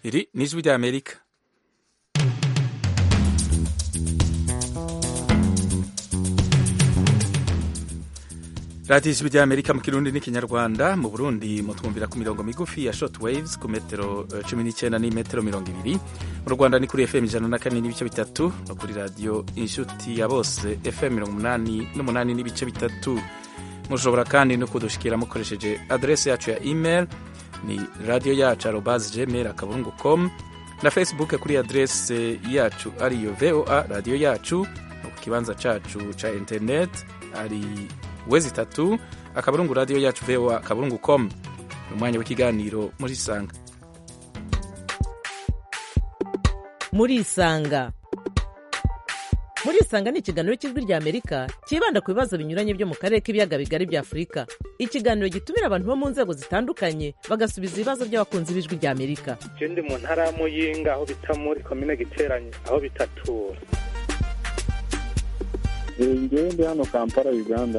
iri ni ijwi ry'amerika radiyo ijwi ry'amerika mu kirundi n'ikinyarwanda mu burundi mutwumvira ku mirongo migufi ya short waves ku metero cumi n'icyenda n'imetero mirongo ibiri mu rwanda ni kuri fm ijana na kane n'ibice bitatu no kuri radiyo inshuti ya bose fm mirongo umunani n'umunani n'ibice bitatu mushobora kandi no kudushikira mukoresheje adrese yacu ya email ni radiyo yacu arobazi gmail akaburungu com na facebook kuri adrese yacu ariyo voa radiyo yacu no ku kibanza cacu ca internet ari wezi itatu akaburungu radiyo yacu voa akaburungu com ni umwanya w'ikiganiro muri isanga muri isanga muri isanga ni ikiganiro cy'ijwi rya amerika cyibanda ku bibazo binyuranye byo mu karere k'ibiyaga bigari bya afurika ikiganiro gitumira abantu bo mu nzego zitandukanye bagasubiza ibibazo by'abakunzi b'ijwi rya amerika je ndi mu ntara ya muyinga aho bita muri komine giteranye aho bitatura ngewe ndi hano kampala uganda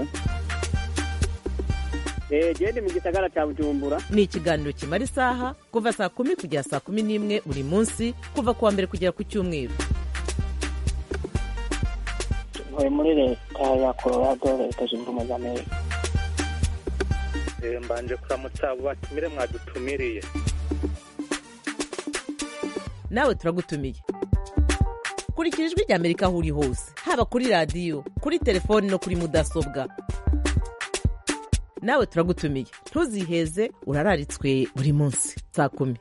gende mu gisagara cya bujumbura ni ikiganiro kimara isaha kuva saa kumi kugera saa kumi n'imwe buri munsi kuva ku wa mbere kugera ku cyumweru ntuye muri leta ya colorado leta zunze ubumwe za amerika Eh, mbanje kuramutsa abo batumire mwadutumiriye nawe turagutumiye kurikira ijwi rya amerika aho uri hose haba kuri radiyo kuri telefoni no kuri mudasobwa nawe turagutumiye ntuziheze urararitswe buri munsi saa kumi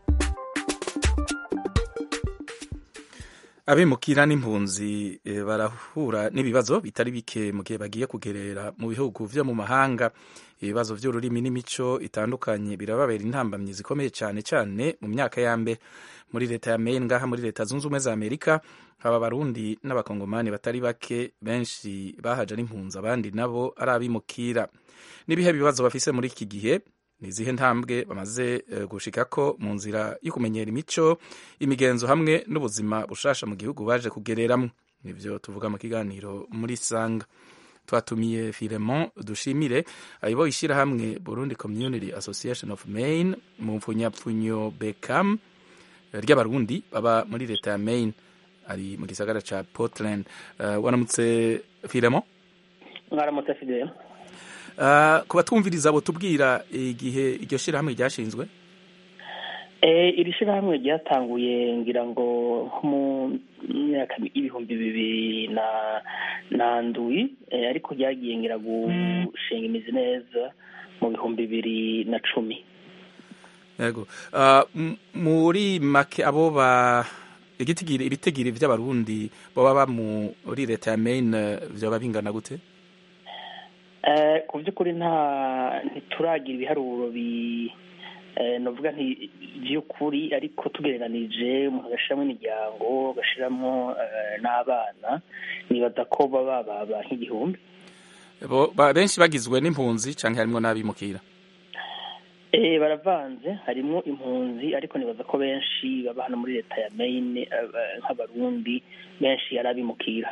abimukira n'impunzi eh, barahura n'ibibazo bitari bike mu gihe bagiye kugerera mu bihugu vyo mu mahanga ibibazo vy'ururimi n'imico itandukanye birababera intambamyi zikomeye cyane cyane mu myaka ya mbere muri leta ya Maine ngaha muri leta zunze ubumwe za Amerika haba abarundi n'abakongomani batari bake benshi bahaje ari impunzi abandi nabo ari abimukira n'ibihe bibazo bafise muri iki gihe ni izihe ntambwe bamaze eh, gushikako mu nzira yo kumenyera imico imigenzo hamwe n'ubuzima bushasha mu gihugu baje kugereramwo nivyo tuvuga mu kiganiro muri sanga twatumiye Filemon Dushimire ayoboye ishyirahamwe Burundi Community Association of Maine mu mpfunyapfunyo Beckham ry'abarundi baba muri leta ya Maine ari mu gisagara ca Portland uh, wanamutse Filemon mwaramutse fidele uh, ku batwumviriza abo tubwira igihe iryo shyirahamwe ryashinzwe Eh, iri shyirahamwe ryatanguye ngira ngo nko mu myaka y'ibihumbi bibiri na na ndwi eh, ariko ryagiye ngira gushinga imizi neza mu bihumbi bibiri na cumi yego uh, m- muri make abo ba igitigiri ibitigiri vy'abarundi baba ba muri leta ya Maine vyoba bingana gute Eh, ku by'ukuri nta ntituragira ibiharuro bi eh, novuga nti by'ukuri ariko tugereranije umuntu agashyiramo imiryango agashyiramo eh, n'abana nibaza ko baba baba nk'igihumbi Bo- ba- benshi bagizwe n'impunzi canke harimwo n'abimukira Eh, baravanze harimo impunzi ariko nibaza ko benshi baba hano muri leta ya Maine eh, eh, nk'abarundi benshi ari abimukira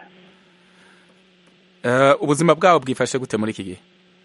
uh, ubuzima bwabo bwifashe gute muri iki gihe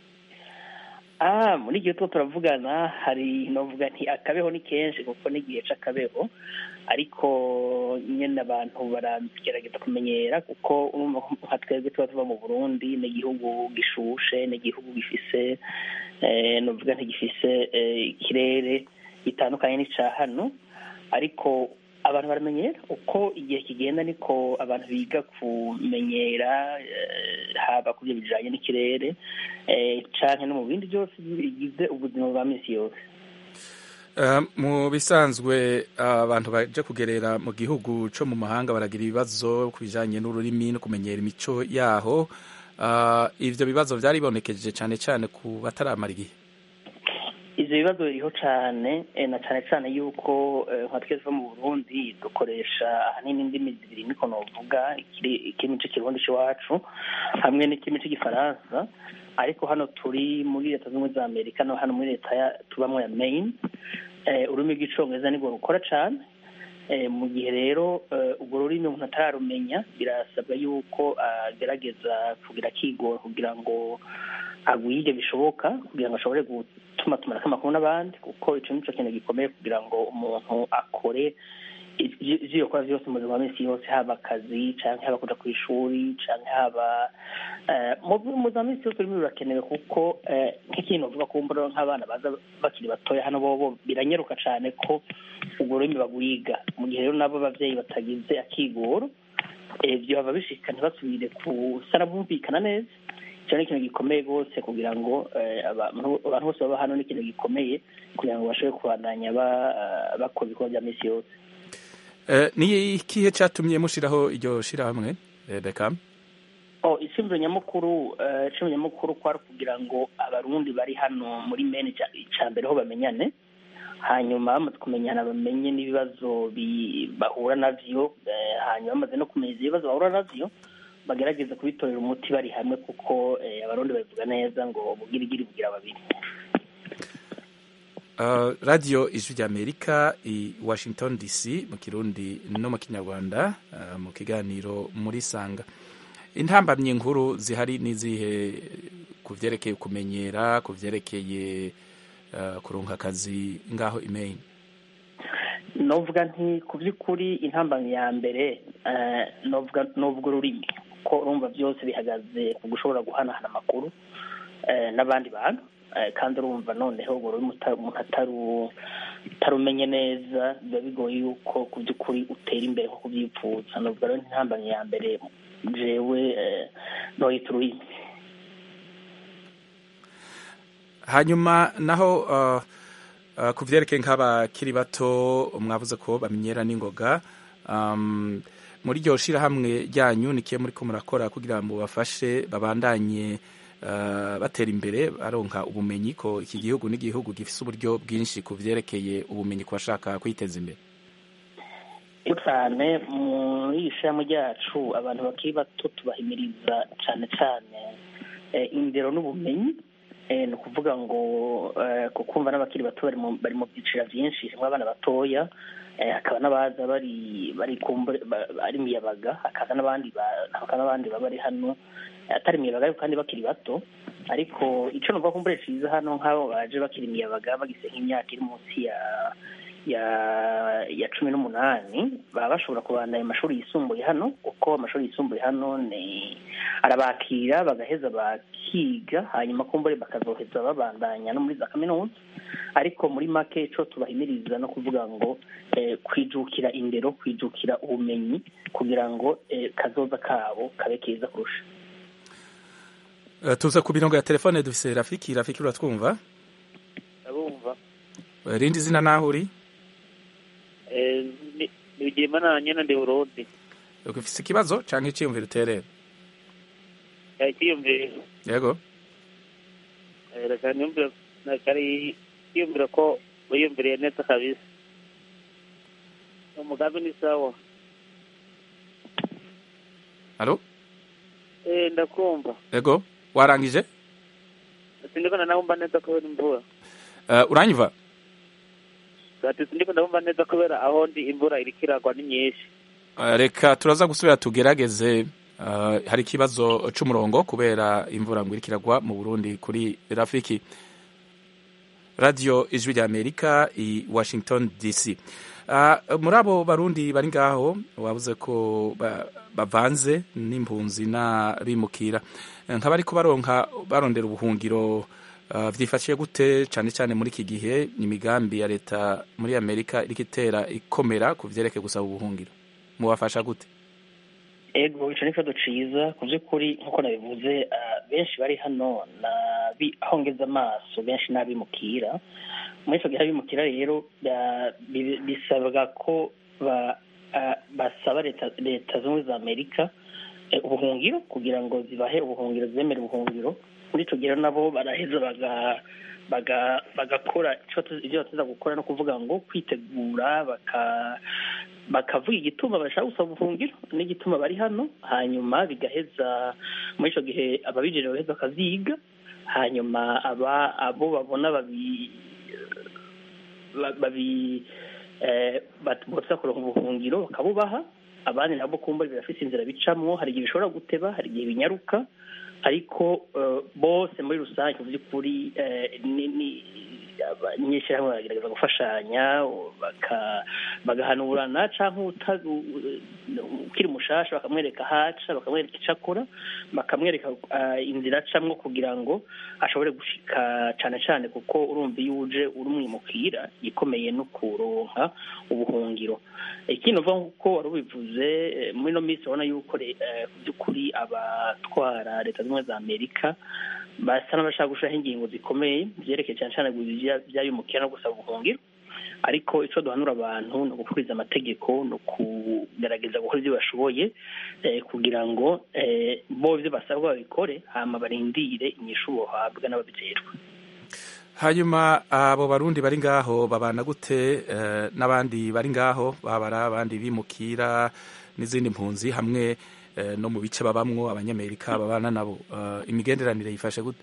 ah muri igihe tuba turavugana hari novuga nti akabeho ni kenshi kuko n'igihe c'akabeho ariko nyene abantu baragerageza kumenyera kuko urumva ko nka twebwe tuba tuva mu burundi ni igihugu gishushe ni igihugu gifise eh, novuga nti gifise eh, ikirere gitandukanye n'ica hano ariko abantu baramenyera uko igihe kigenda niko abantu biga kumenyera eh, haba ku byo bijanye n'ikirere eh, canke no mu bindi byose bigize ubuzima bwa misi yose Uh, mu bisanzwe uh, abantu baje kugerera mu gihugu co mu mahanga baragira ibibazo ku bijanye n'ururimi no kumenyera imico yaho uh, ivyo bibazo vyaribonekeje cane cane ku bataramara igihe ivyo bibazo biriho cane eh, na cane cane yuko eh, nka twese bo mu burundi dukoresha ahanini indimi zibiri niko novuga ikiri- ikirimi c'ikirundi c'iwacu hamwe n'ikirimi c'igifaransa ariko hano turi muri leta z'ubumwe za amerika no hano muri leta ya tubamwo ya maine eh, ururimi rw'icongereza nirwo rukora cane eh, mu gihe rero eh, urwo rurimi umuntu atararumenya birasabwa yuko agerageza kugira akigora kugira ngo agwige bishoboka kugira ngo ashobore gutuma tumanako amakuru n'abandi kuko ico nico kintu gikomeye kugira ngo umuntu akore ivyo yokora vyose mu buzima bwa minsi yose haba akazi canke haba kuja kw'ishuri canke haba mu buzima bwa minsi yose ururimi rurakenewe kuko nk'ikintu uvuga kumbura nk'abana baza bakiri batoya hano bobo biranyaruka cane ko urwo rurimi bagwiga mu gihe rero nabo abavyeyi batagize akigoro ivyo baba bishika ntibasubire kusara bumvikana neza icyo ni ikintu gikomeye rwose kugira ngo abantu bose baba hano ni ikintu gikomeye kugira ngo bashobore kubandanya bakora ibikorwa bya minsi yose ni ikihe cyatumye mushyiraho iryo shyirahamwe reka ishingiro nyamukuru ishingiro nyamukuru kwari kugira ngo abarundi bari hano muri meni icya mbere ho bamenyane hanyuma bamaze kumenyana bamenye n'ibibazo bahura nabyo hanyuma bamaze no kumenya ibibazo bahura nabyo bagerageza kubitorera umuti bari hamwe kuko abarundi babivuga neza ngo bugirigiri bugira babiri radiyo ijwi ry'amerika i washington dc mu kirundi no mu kinyarwanda mu kiganiro muri sanga intambamyi nkuru zihari n'izihe ku byerekeye kumenyera ku byerekeye kurunga akazi ngaho imeyini novuga nti ku by'ukuri intambamyi ya mbere novuga ururimi ko urumva byose bihagaze ku gushobora guhanahana amakuru n'abandi bantu kandi urumva noneho ubwo rurimi umuntu atarumenye neza biba bigoye yuko ku by'ukuri utera imbere nko kubyipfuza novuga rero intambamyi ya mbere jewe noyita ururimi hanyuma naho ku byerekeye nk'abakiri bato mwavuze ko bamenyera n'ingoga muri iryo shyirahamwe ryanyu nikiye muri ko murakora kugira ngo bafashe babandanye batera imbere baronka ubumenyi ko iki gihugu n'igihugu gifite uburyo bwinshi ku byerekeye ubumenyi ku bashaka kwiteza imbere cyane muri iri shyirahamwe ryacu abantu bakiri bato tubahimiriza cyane cyane indero n'ubumenyi ni ukuvuga ngo kukumva n'abakiri bato bari mu byiciro byinshi harimo abana batoya hakaba n'abaza bari bari ari miyabaga hakaza n'abandi n'abandi baba bari hano atari miyabaga ariko kandi bakiri bato ariko icyo numva kumbure cyiza hano nk'abo baje bakiri miyabaga bagise nk'imyaka iri munsi ya ya ya cumi n'umunani baba bashobora kubandanya amashuri yisumbuye hano kuko amashuri yisumbuye hano ni arabakira bagaheza bakiga hanyuma kumbure bakazoheza babandanya no muri za kaminuza ariko muri make ico tubahimiriza no kuvuga ngo kwijukira indero kwijukira ubumenyi kugira ngo kazoza kabo kabe keza kurusha tuza ku mirongo ya telefone dufise rafiki rafiki uratwumva ndabumva rindi zina naho uri bigema na nyene ndi Burundi ufise ikibazo canke iciyumviro uterera ikiyumviro yego reka niyumvire kari kiyumvira ko wiyumviriye neza kabisa umugambi ni sawa halo eh ndakumva yego warangije sindiko nanabumva neza kubera imvura uh, uranyumva ati sindiko ndabumva neza kubera aho ndi imvura iriko iragwa ni nyinshi uh, reka turaza gusubira tugerageze uh, hari ikibazo c'umurongo kubera imvura ngo iriko iragwa mu Burundi kuri Rafiki radio ijwi rya Amerika i Washington DC uh, muri abo barundi bari ngaho wabuze ko bavanze n'impunzi n'abimukira nk'abariko baronka barondera ubuhungiro vyifashiye gute cyane cyane muri iki gihe imigambi ya leta muri amerika iriko itera ikomera ku vyerekeye gusaba ubuhungiro mubafasha gute ego ico ni ikibazo ciza ku vy'ukuri nk'uko nabivuze benshi bari hano aho ngeze amaso benshi n'abimukira muri ico gihe abimukira rero bisabwa ko basaba leta zimwe za amerika ubuhungiro kugira ngo zibahe ubuhungiro zibemere ubuhungiro muri icyo gihe nabo baraheza bagakora ibyo bateza gukora no kuvuga ngo kwitegura bakavuga igituma bashaka gusaba ubuhungiro n'igituma bari hano hanyuma bigaheza muri icyo gihe ababijejwe bagaheza bakaziga hanyuma abo babona babi botsa kuronka ubuhungiro bakabubaha abandi nabo kumva birafise inzira bicamwo hari igihe bishobora guteba hari igihe binyaruka ariko eh, bose muri rusange mu by'ukuri eh, ni ni abanyeshyirahamwe baragerageza gufashanya baka- bagahanurana cyangwa uta- u- u- ukiri mushasha bakamwereka ahaca bakamwereka icyo akora bakamwereka eh, inzira acamwo kugira ngo ashobore gushika cyane cyane kuko urumva iyo uje uri umwimukira ikomeye no kuronka ubuhungiro ikindi uva nk'uko wari ubivuze eh, muri ino minsi urabona yuko re- eh, ku by'ukuri abatwara leta zunze ubumwe za amerika basa n'abashaka gushiraho ingingo zikomeye byerekeye cyane cyane byayumukira no gusaba ubuhungiro ariko icyo duhanura abantu ni ugukuriza amategeko ni ukugerageza gukora ibyo bashoboye eh, kugira ngo eh, bo ibyo basabwa babikore hama barindire inyishu bohabwa n'ababijejwe hanyuma abo barundi bari ngaho babana gute eh, n'abandi bari ngaho babara abandi bimukira n'izindi mpunzi hamwe eh, no mu bice babamwo abanyamerika babana nabo Eh, imigenderanire yifashe gute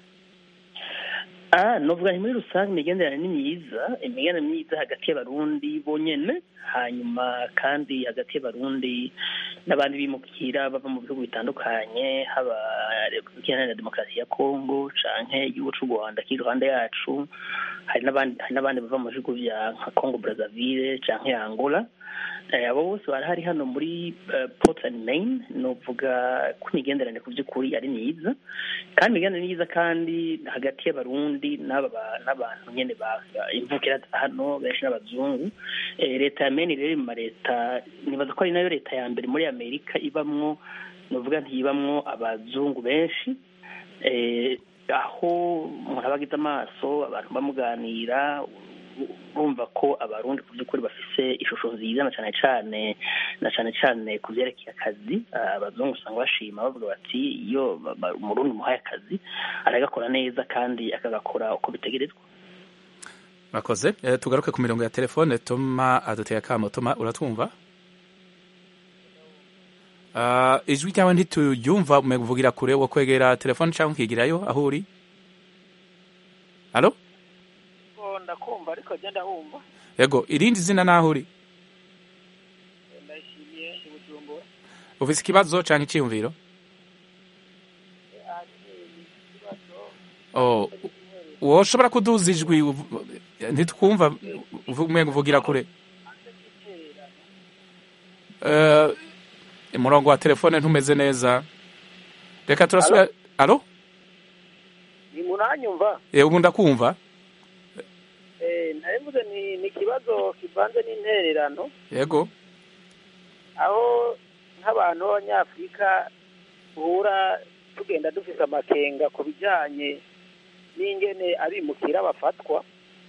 Ah, novuga nti muri rusange imigenderanire ni myiza imigenderanire myiza hagati y'abarundi bonyene hanyuma kandi hagati y'abarundi n'abandi bimukira bava mu bihugu bitandukanye haba repubulika iharanira demokarasi ya kongo canke igihugu c'u rwanda kiri iruhande yacu hari n'abandi hari n'abandi bava mu bihugu vya nka congo brazzaville canke angola Eh, abo bose barahari hano muri eh, portland maine novuga ko imigenderanire ku by'ukuri ari myiza kandi imigenderanire ni myiza kandi hagati y'abarundi n'aba ba- n'abantu nyene ba imvukira hano benshi n'abazungu Eh, leta ya maine rero iri mu mareta nibaza ko ari nayo leta ya mbere muri amerika ibamwo novuga ntibamwo abazungu benshi eh, aho umuntu aba agize amaso abantu bamuganira urumva ko abarundi ku by'ukuri bafise ishusho nziza na cyane cyane na cyane cyane ku byerekeye akazi Ah, abazungu usanga bashima bavuga bati iyo ba- ba- umurundi umuhaye akazi aragakora neza kandi akagakora uko bitegerezwa murakoze Eh, tugaruke ku mirongo ya telefone toma aduteye akamo toma uratwumva Ah, ijwi ryawe ntituyumva uvugira kure wo kwegera telefone cyangwa ukigirayo aho uri halo ndakumva ariko genda humva yego irindi zina naho uri ndashimiye ibujumbura ufise ikibazo cyangwa icyiyumviro oh woshobora kuduza ijwi uvu- ntitwumva umenga uvugira kure Eh, umurongo wa telefone ntumeze neza reka turasubira alo ni muranyumva Eh, ubu ndakumva Eh, narevuze ni ni ikibazo kivanze n'intererano yego aho nk'abantu b'abanyafurika duhura tugenda dufite amakenga ku bijyanye n'ingene abimukira bafatwa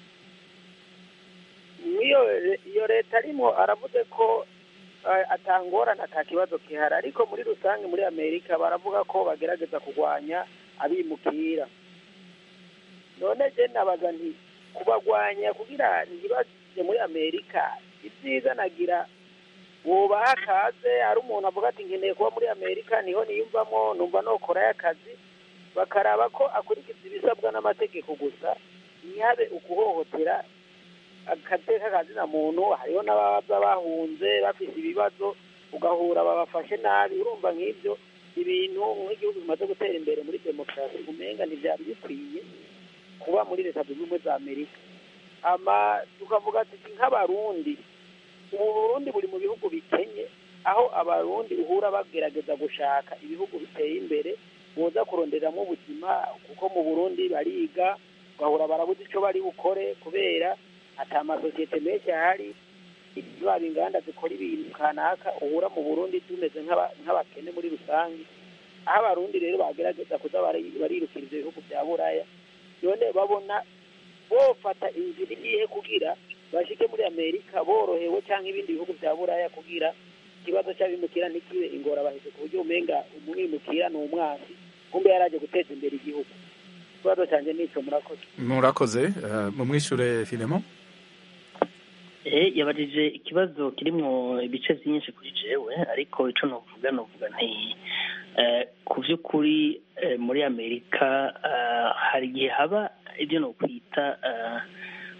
n'iyo iyo leta arimo aravuze ko eh, atangorana ata kibazo gihari ariko muri rusange muri amerika baravuga ko bagerageza kurwanya abimukira none je nabaza nti kubagwanya kugira ntibaje muri amerika ibyiza nagira wubaha akaze ari umuntu avuga ati nkeneye kuba muri amerika niho niyumvamo numva nokorayo akazi bakaraba ko akurikiza ibisabwa n'amategeko gusa ntihabe ukuhohotera agateka kazina muntu hariho n'abaza bahunze bafite ibibazo ugahura babafashe nabi urumva nk'ibyo ibintu nk'igihugu bimaze gutera imbere muri demokarasi umenga ntibyari bikwiye kuba muri leta zunze ubumwe za amerika ama tukavuga tuti nk'abarundi ubu burundi buri mu bihugu bikenye aho abarundi uhura bagerageza gushaka ibihugu biteye imbere boza kuronderamo ubuzima kuko mu burundi bariga ugahura barabuze icyo bari bukore kubera ata amasosiyete menshi ahari zaba inganda zikora ibintu kanaka uhura mu burundi tumeze nk'aba- nk'abakene muri rusange aho abarundi rero bagerageza kuza bari- barirukira ibyo bihugu bya buraya none babona bofata inzira igiye kugira bashike muri amerika borohewe cyangwa ibindi bihugu bya buraya kugira ikibazo cy'abimukira ntikibe ingorabahizi ku buryo umenga umwimukira ni umwanzi kumbe yaraje guteza imbere igihugu ikibazo cyanjye nicyo murakoze murakoze Eh, mumwishure filemo Eh, yabajije ikibazo kirimwo ibice byinshi kuri jewe ariko ico novuga novuga nti eh, ku vy'ukuri eh, muri amerika eh, hari igihe haba ibyo nokwita eh,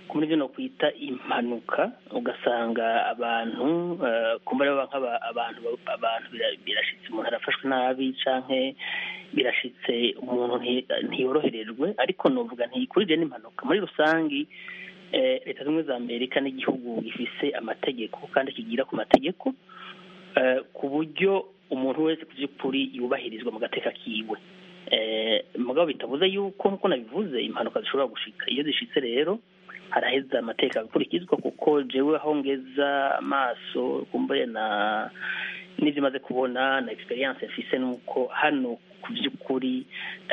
muri byo no kwita impanuka ugasanga abantu kumva abantu abantu birashitse umuntu arafashwe nabi canke birashitse umuntu ntiyoroherejwe ariko novuga ntiyikurije n'impanuka muri rusangi leta zimwe za amerika n'igihugu gifise amategeko kandi kigira ku mategeko ku buryo umuntu wese ku by'ukuri yubahirizwa mu gateka kiwe mugabo bitavuze yuko nk'uko nabivuze impanuka zishobora gushika iyo zishitse rero haraheza amateka agakurikizwa kuko jewe aho ngeza amaso kumbuye na n'ibyo maze kubona na experience mfise nuko hano ku by'ukuri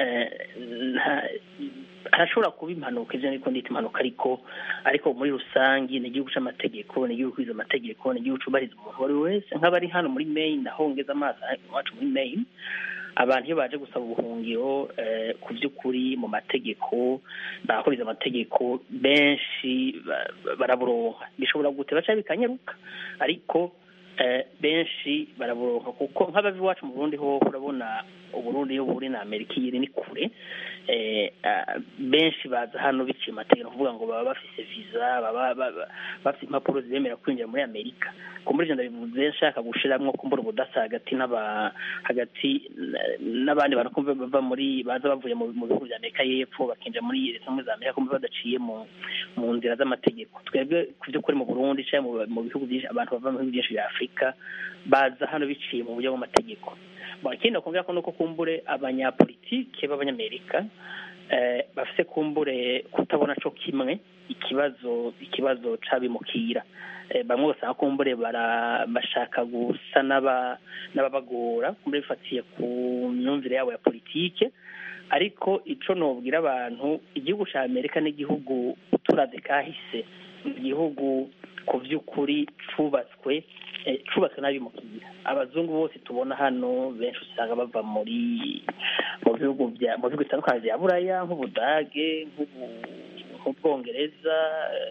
harashobora kuba impanuka ivyo niko ndita impanuka ariko ariko muri rusangi ni igihugu c'amategeko ni igihugu kwiza amategeko ni igihugu cubahiriza umuntu uwo ari we wese nk'abari hano muri maine aho ngeza amaso iwacu muri maine abantu iyo baje gusaba ubuhungiro ku by'ukuri mu mategeko bakuriza amategeko benshi baraburonka bishobora guteba cyangwa bikanyaruka ariko benshi baraburonka kuko nk'abava iwacu mu burundi ho urabona uburundi iyo buri na amerika iri ni kure benshi baza hano biciye amategeko kuvuga ngo baba bafise viza baba bafite impapuro zibemerera kwinjira muri amerika kumbura ivyo ndabivuze nshaka gushiramwo kumbura ubudasa hagati n'aba hagati n'abandi bantu kumva bava muri baza bavuye mu bihugu vya amerika y'epfo bakinjira muri leta zimwe za amerika kumva badaciye mu mu nzira z'amategeko twebwe ku vy'ukuri mu burundi canke mu bihugu vyinshi abantu bava mu bihugu vyinshi vya afurika baza hano biciye mu buryo bw'amategeko ikindi nakongera ko nuko kumbure abanyapolitike b'abanyamerika bafise kumbure kutabona co kimwe ikibazo ikibazo c'abimukira bamwe basanga kumbure bashaka gusa n'ababagora kumbure bifatiye ku myumvire yabo ya politike ariko ico nobwira abantu igihugu ca amerika n'igihugu turavye kahise igihugu ku vy'ukuri cubatswe cubatswe n'abimukira abazungu bose tubona hano benshi usanga bava muri mu bihugu bya mu bihugu bitandukanye bya buraya nk'ubudage nk'ubwongereza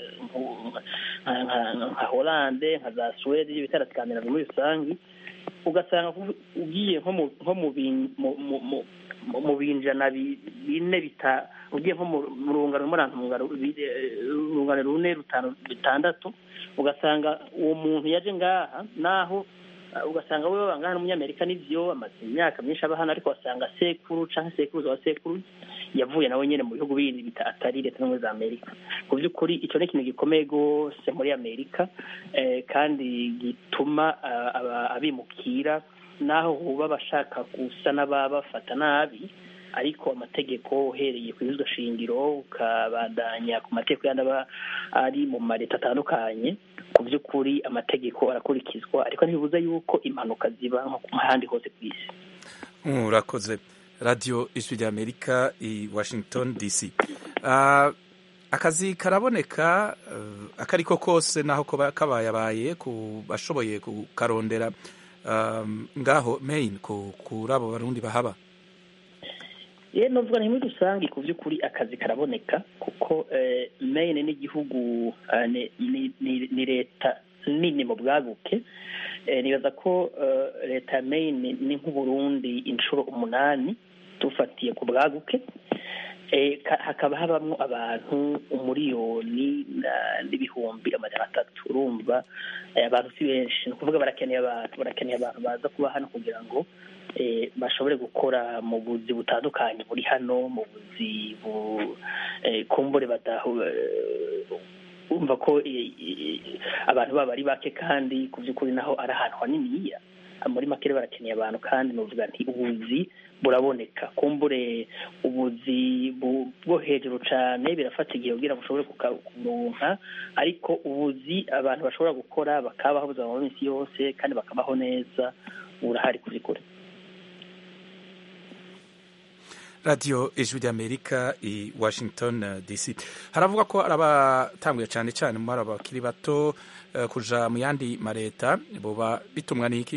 nka holande nka za suwede ibitara skandinavia muri rusange ugasanga ugiye nko mu mu binjana bine bita ugiye nko mu rungano urungano rune rutanu bitandatu ugasanga uwo muntu yaje ngaha naho ugasanga we bangana n'umunyamerika n'ivyo amaze imyaka myinshi aba hano ariko wasanga sekuru canke sekuruza wa sekuru yavuye nawe nyene mu bihugu bindi bita atari leta zimwe za amerika ku vy'ukuri ico ni ikintu gikomeye gose muri amerika kandi gituma abimukira naho huba bashaka gusa n'ababafata nabi ariko amategeko uhereye ku bizwa shingiro ukabandanya ku mategeko yandi aba ari mu mareta atandukanye ku by'ukuri amategeko arakurikizwa ariko ntibibuza yuko impanuka ziba nko ahandi hose ku isi urakoze radiyo ijwi rya amerika i washington dc akazi karaboneka akari ko kose naho kabayabaye ku bashoboye kukarondera ngaho maine kuri abo barundi bahaba ye novuga ni muri rusange ku by'ukuri akazi karaboneka kuko maine n'igihugu ni leta nini mu bwaguke nibaza ko leta ya maine ni nk'uburundi inshuro umunani dufatiye ku bwaguke hakaba habamo abantu umuriyoni n'ibihumbi amajana atatu urumva abantu si benshi ni ukuvuga barakeneye abantu barakeneye abantu baza kuba hano kugira ngo bashobore gukora mu buzi butandukanye buri hano mu buzi kumbure umva ko abantu baba ari bake kandi ku by'ukuri naho ari ahantu haniniya muri make barakeneye abantu kandi nuvuga nti ubuzi buraboneka kumbure ubuzi bwo hejuru cyane birafata igihe kugira ngo ushobore kuronka ariko ubuzi abantu bashobora gukora bakabaho ubuzima mu minsi yose kandi bakabaho neza burahari kubikora radiyo ijwi ry'amerika i washington dc haravuga ko ari abatanguye cyane cyane muri aba bakiri bato kuja mu yandi mareta boba bitumwa n'iki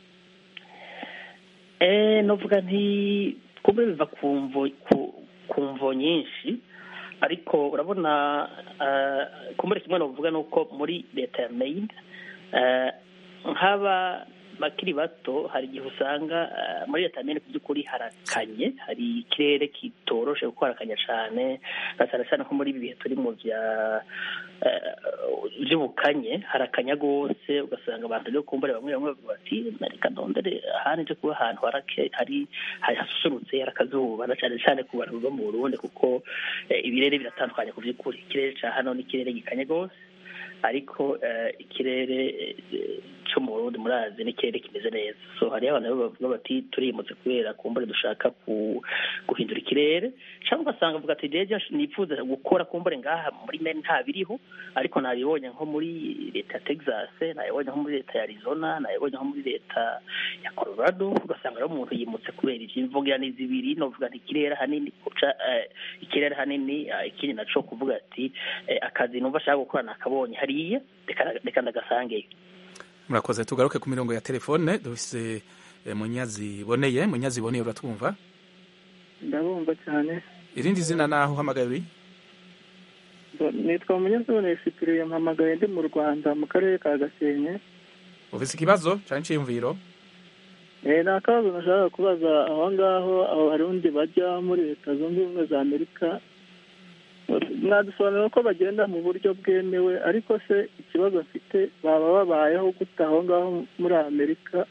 novuga nti kumbe biva ku mvo nyinshi ariko urabona kumbure kimwe novuga ni uko muri leta ya maine nk'aba bakiri bato hari igihe usanga eh, muri leta mene ku by'ukuri harakanye hari ikirere kitoroshe kuko harakanya cyane na cyane cyane nko muri ibi bihe turi mu bya eh, by'ubukanye harakanya rwose ugasanga abantu rero kumbure bamwe bamwe bavuga bati reka ndondere ahandi nje kuba ahantu harake- hari hari hasusurutse hari akazuba na cyane cyane ku bantu bava mu burundi kuko eh, ibirere biratandukanye ku by'ukuri ikirere cya hano ni ikirere gikanye rwose ariko eh, ikirere eh, cyo mu burundi murazi ni ikirere kimeze neza so hariho abantu rero bavuga bati turimutse kubera kumbure dushaka ku- guhindura ikirere cyangwa ugasanga avuga ati jeje nifuza gukora kumbure ngaha muri mene nta biriho ariko nabibonye nko muri leta ya texas nabibonye nko muri leta ya arizona nabibonye nko muri leta ya colorado ugasanga rero umuntu yimutse kubera ivyo imvugira ni zibiri novuga nti ikirere hanini kuca eh, ikirere hanini eh, ikindi naco kuvuga ati eh, akazi numva ashaka gukora nakabonye hariya reka reka ndagasangeyo murakoze tugaruke ku mirongo ya telefone dufise eh, munyazi boneye munyazi boneye uratwumva ndabumva cyane irindi zina naho uhamagaye uri nitwa munyazone sipiriye mpamagaye ndi mu rwanda mu karere ka gasenke ufise ikibazo canke iciyumviro Eh, ni akabazo nashaka kubaza aho ngaho abo barundi bajya muri leta zunze ubumwe za amerika mwadusobanurira ko bagenda mu buryo bwemewe ariko se ikibazo mfite baba babayeho gute aho ngaho muri amerika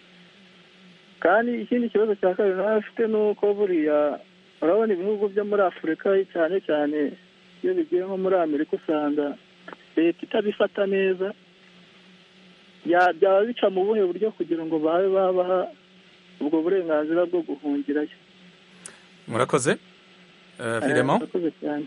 kandi ikindi kibazo cya kabiri nawe afite ni uko buriya urabona ibihugu byo muri afurika cyane cyane iyo bigiye nko muri amerika usanga leta itabifata neza ya- byaba bica mu buhe buryo kugira ngo babe babaha ubwo burenganzira bwo guhungirayo murakoze Eh, Eh, Filemon murakoze cyane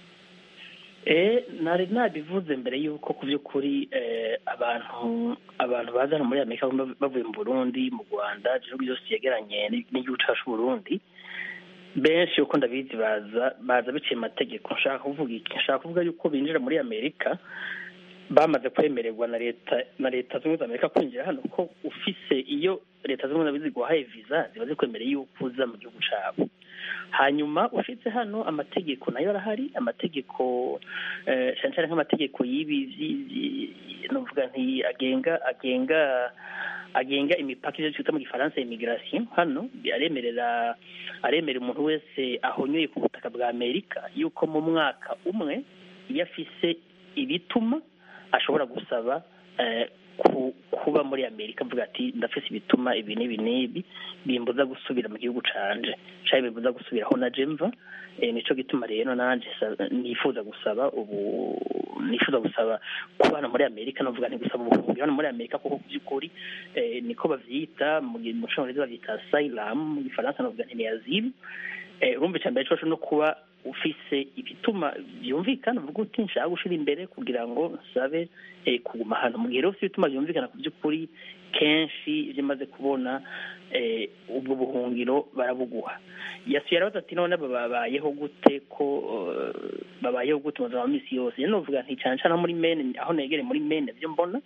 Eh, nari nabivuze mbere yuko ku by'ukuri eh, abantu abantu baza hano muri amerika bava- bavuye mu burundi mu rwanda igihugu byose cyegeranye n'i- n'igihugu cyacu burundi benshi uko ndabizi baza baza biciye mu mategeko nshaka kuvuga iki nshaka kuvuga yuko binjira muri amerika bamaze kwemererwa na leta na leta zunze ubumwe za amerika kwinjira hano ko ufise iyo leta zunze ubumwe za amerika ziguhaye viza ziba zikwemereye yuko uza mu gihugu cyabo hanyuma ushitse hano amategeko nayo arahari amategeko eh, cyane cyane nk'amategeko y'ibi vyi- vyi- novuga nti agenga agenga agenga imipaka ivyo twita mu gifaransa immigration hano aremerera aremerera umuntu wese ahonyoye ku butaka bwa amerika yuko mu mwaka umwe iyo afise ibituma ashobora gusaba eh, ku- kuba muri amerika avuga ati ndafise ibituma ibi n'ibi n'ibi bimbuza gusubira mu gihugu canje canke bimbuza gusubira aho naje mva eh, nico gituma rero nanje sa- nifuza gusaba ubu nifuza gusaba kuba hano muri amerika novuga nti gusaba ubuhungiro hano muri amerika kuko ku by'ukuri eh, niko bavyita mu gi- mu congereza bavyita asylum mu gifaransa novuga nti ni asile eh, urumva icambere coco no kuba ufise ibituma byumvikana uvuga uti nshaka gushira imbere kugira ngo nsabe eh, kuguma hano mu gihe rero ufite ibituma byumvikana ku by'ukuri kenshi ibyo maze kubona eh, ubwo buhungiro barabuguha yasuye arabaza ati none babayeho gute ko eh, babayeho gute mu buzima bwa misi yose rero novuga nti cyane cyane aho muri mene aho negere muri mene byo mbona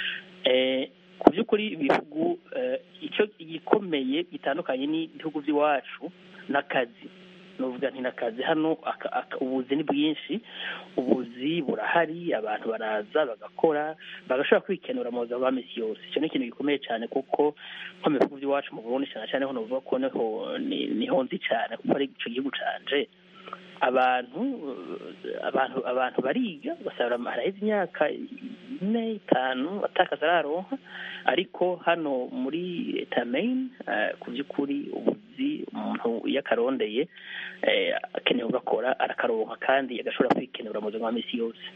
eh, ku by'ukuri ibihugu eh, icyo gikomeye gitandukanye n'ibihugu by'iwacu n'akazi nuvuga nti n'akazi hano aka- aka- ubuzi ni bwinshi ubuzi burahari abantu baraza bagakora bagashobora kwikenura mu buzima bwa misi yose icyo ni ikintu gikomeye cyane kuko nko mu bihugu by'iwacu mu burundi cyane cyane ho novuga ko niho ni- niho nzi cyane kuko ari ico gihugu canje abantu eh, abantu abantu bariga ugasanga haraheze imyaka ine itanu atakaza araronka ariko hano muri leta ya Maine eh, ku by'ukuri ubuzi umuntu iyo akarondeye eh, akeneye kugakora arakaronka kandi agashobora kwikenura mu buzima bwa misi yose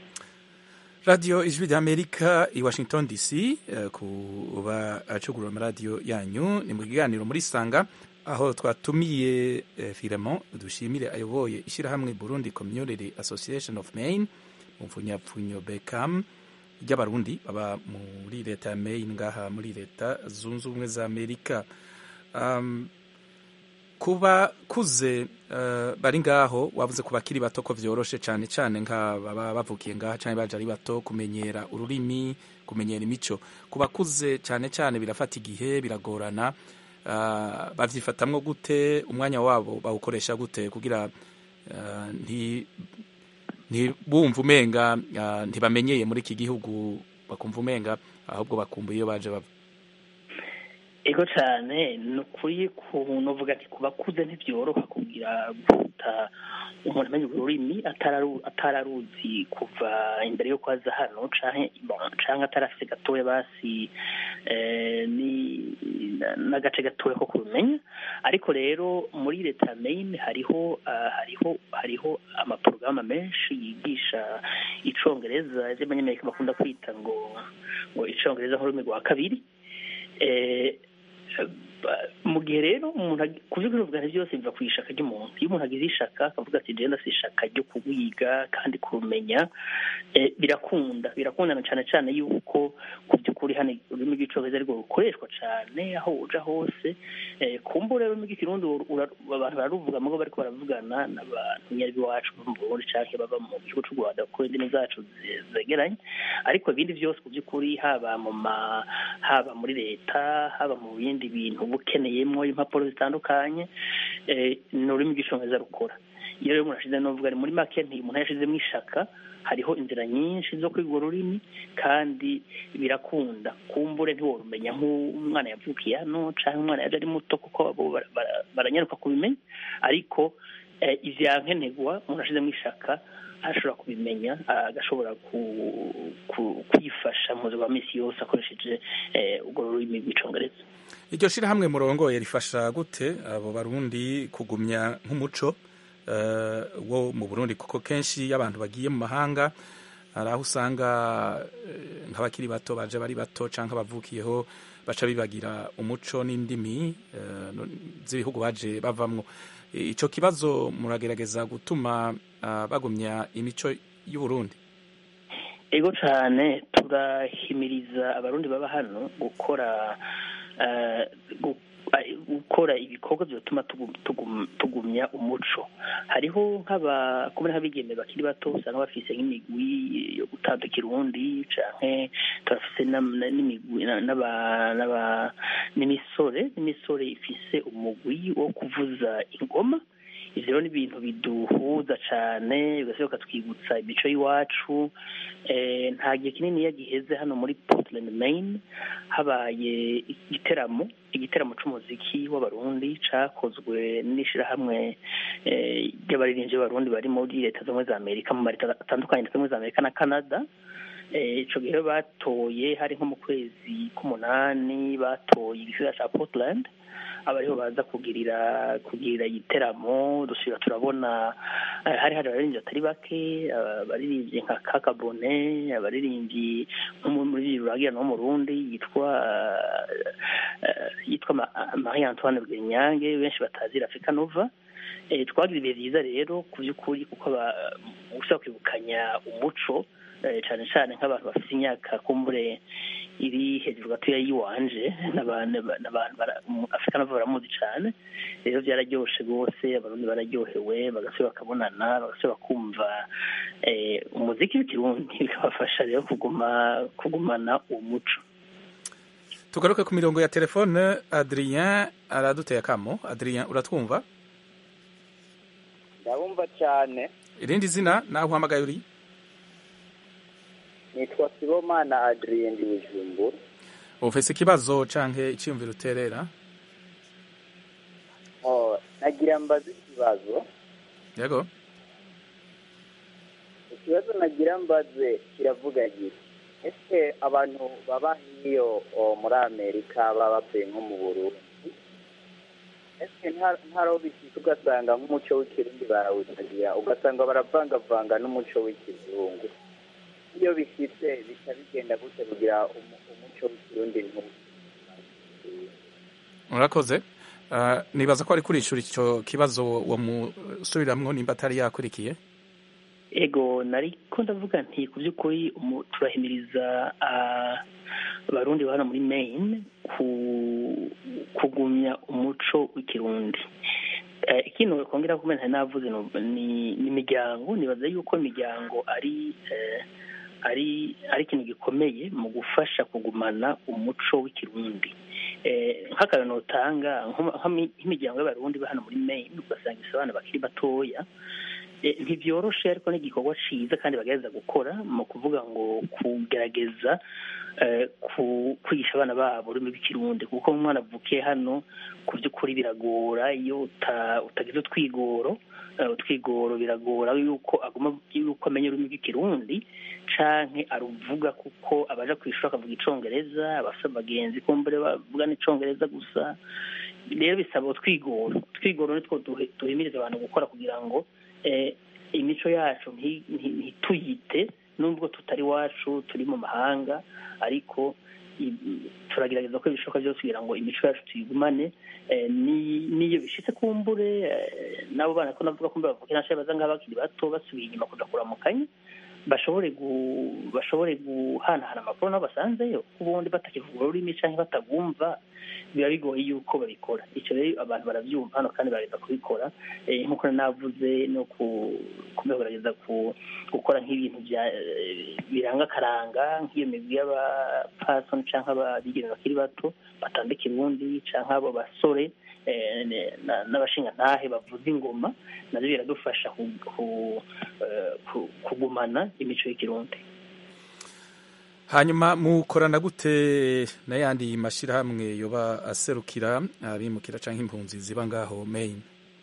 radiyo ijwi ry'amerika i washington dc eh, ku bacugurura amaradiyo yanyu ni mu kiganiro muri sanga aho twatumiye eh, Filemon dushimire ayoboye ishyirahamwe burundi community association of maine mu mfunyapfunyo becam ry'abarundi baba muri leta ya maine ngaha muri leta zunze ubumwe za amerika um, kuba kuze uh, bari ngaho wavuze ku bakiri bato ko vyoroshe cyane cyane nk'ababa bavukiye ngaha cyane baje ari bato kumenyera ururimi kumenyera imico ku bakuze cyane cyane birafata igihe biragorana uh, bavyifatamwo gute umwanya wabo bawukoresha gute kugira uh, nti ntibumva umenga uh, ntibamenyeye muri iki gihugu bakumva umenga ahubwo bakumbuye iyo baje bava ego cyane ni ukuri kuntu uvuga ati ku bakuze ntibyoroha kugira guta umuntu amenya urwo rurimi atararu- atararuzi kuva imbere yo kwaza hano canke bon, canke atarafise gatoya basi eh, ni n'agace gatoya ko kubimenya ariko rero muri leta ya Maine hariho ah, hariho hariho amaporogaramu menshi yigisha icongereza ivyo abanyamerika bakunda kwita ngo ngo icongereza nk'ururimi rwa kabiri eh, ba- mu gihe rero umuntu ag- ku by'ukuri uvuga nti byose biva ku ishaka ry'umuntu iyo umuntu agize ishaka akavuga ati jenda si ishaka ryo kuwiga kandi kurumenya eh, birakunda birakundana cyane cyane yuko ku by'ukuri hano ururimi rw'icongereza arirwo rukoreshwa cyane aho uja hose eh, kumbura ururimi rw'ikirundi ura- ura- abantu bararuvuga mugo bariko baravugana n'abantu nyari b'iwacu bo mu burundi canke baba mu gihugu c'u rwanda kuko indimi zacu ze- zegeranye ariko ibindi byose ku by'ukuri haba mu ma haba muri leta haba mu bindi bintu uba ukeneyemo impapuro zitandukanye eh, ni ururimi rw'icongereza rukora iyo rero umuntu ashize n'uvuga ni muri make nti umuntu yashizemo ishaka hariho inzira nyinshi zo kwiga urwo rurimi kandi birakunda kumbure ntiworumenya nk'umwana yavukiye hano cyangwa umwana yaje ari muto kuko bo bara- bara- baranyaruka kubimenya ariko eh, ivyankenerwa umuntu ashizemo ishaka ashobora kubimenya agashobora ku- ku- kwifasha mu buzima bwa misi yose akoresheje eh, urwo rurimi rw'icongereza iryo shirahamwe murongoye rifasha gute abo barundi kugumya nk'umuco eh, wo mu burundi kuko kenshi iyo abantu bagiye mu mahanga hari aho usanga eh, nk'abakiri bato baje bari bato canke abavukiyeho baca bibagira umuco n'indimi eh, no- z'ibihugu baje bavamwo I- ico kibazo muragerageza gutuma ah, bagumya imico y'uburundi ego cyane turahimiriza abarundi baba hano gukora eh, gu- eh, gukora ibikorwa byatuma tugu- tugu- tugumya umuco hariho nk'aba kubona nk'abigeme bakiri bato usanga bafise nk'imigwi yo gutanga ikirundi canke turafise n'am- na- n'imigwi na- n'aba- n'aba- n'imisore n'imisore ifise umugwi wo kuvuza ingoma ivyo rero ni ibintu biduhuza cane bigasohoka twibutsa imico y'iwacu eh, nta gihe kinini iyo giheze hano muri Portland Maine habaye igiteramo igiteramo c'umuziki w'abarundi cakozwe n'ishirahamwe eh, ry'abaririmbyi b'abarundi bari muri leta zimwe za amerika mu mareta atandukanye leta zimwe za amerika na canada Eh, ico gihe rero batoye hari nko mu kwezi k'umunani batoye igisagara ca portland aba ariho baza kugirira kugirira igiteramo dusubira turabona eh, hari hari abaririmbyi batari bake abaririmbyi nka kaka bone abaririmbyi nk'umuririmbyi ruragira no mu rundi yitwa eh, yitwa Ma- marie antoine bwenyange benshi batazira africa nova Eh, twagize ibihe byiza rero ku by'ukuri kuko aba- ushobora kwibukanya umuco eh, cane cane nk'abantu bafite imyaka kumbure iri hejuru gatoya y'iwanje n'abantu n'abantu bara- mu- afurika nabo baramuzi cane rero byararyoshe rwose abarundi bararyohewe bagasubira bakabonana bagasubira bakumva eh, umuziki w'ikirundi bikabafasha rero kuguma kugumana uwo muco tugaruke ku mirongo ya telefone adrien araduteye akamo adrien uratwumva ndabumva cyane irindi zina naho uhamagaye uri nitwa sibomana adrien ndi bujumbura ufise ikibazo canke iciyumviro uterera Oh, nagira mbaze ikibazo yego ikibazo nagira mbaze kiravuga giti ese abantu baba hiyo oh, muri amerika baba bavuye nko mu burundi ese nta- ntaro bishika ugasanga nk'umuco w'ikirundi barawutagira ugasanga baravangavanga n'umuco w'ikizungu iyo bishitse bica bigenda gute kugira umu- umuco w'ikirundi ntu- urakoze Ah, nibaza ko ari kurishura ico kibazo wamusubiramwo nimba atari yakurikiye ego nariko ndavuga nti ku by'ukuri umu- turahimiriza ah, abarundi ba hano muri maine ku kugumya umuco w'ikirundi Eh, ikintu kongera kumenya ntari navuze no- ni ni imiryango nibaza yuko imiryango ari eh, ari ari ikintu gikomeye mu gufasha kugumana umuco w'ikirundi Eh, nk'akantu notanga nko- nk'imi- nk'imiryango y'abarundi ba hano muri maine ugasanga ifise abana bakiri batoya Eh, ntibyoroshe ariko ni igikorwa ciza kandi bagerageza gukora mu kuvuga ngo kugerageza eh, ku- kwigisha abana babo ururimi rw'ikirundi kuko umwana avukiye hano ku by'ukuri biragora iyo uta- utagize utwigoro eh, utwigoro biragora yuko aguma yuko amenya ururimi rw'ikirundi canke aruvuga kuko abaja kw'ishuri akavuga icongereza abafite abagenzi kumbure bavuga n'icongereza gusa rero bisaba utwigoro utwigoro nitwo duhe- duhimiriza abantu gukora kugira ngo eh, imico yacu nti- nti- ntituyite nubwo tutari iwacu turi mu mahanga ariko i- turagerageza ko ibishoboka byose kugira ngo imico yacu tuyigumane eh, ni- n'iyo bishitse kumbure eh, n'abo bana ko navuga kumbure bavukira nashaye baza ngaho bakiri bato basubiye inyuma kuja kuramukanya bashobore gu- bashobore guhanahana amakuru nabo basanzeyo ubundi batakivuga ururimi canke batagumva biba bigoye yuko babikora icyo rero abantu barabyumva hano kandi barageza kubikora Eh, nk'uko navuze no ku kugerageza ku gukora nk'ibintu bya eh, biranga akaranga nk'iyo migwi y'abapasoni canke ababigeme bakiri bato batandika ibundi canke abo basore eh, ne- na- n'abashingantahe bavuza ingoma navyo biradufasha ku- ku- eh, ku- kugumana imico y'ikirundi hanyuma mukorana gute n'ayandi mashyirahamwe yoba aserukira abimukira cyangwa impunzi ziba ngaho Maine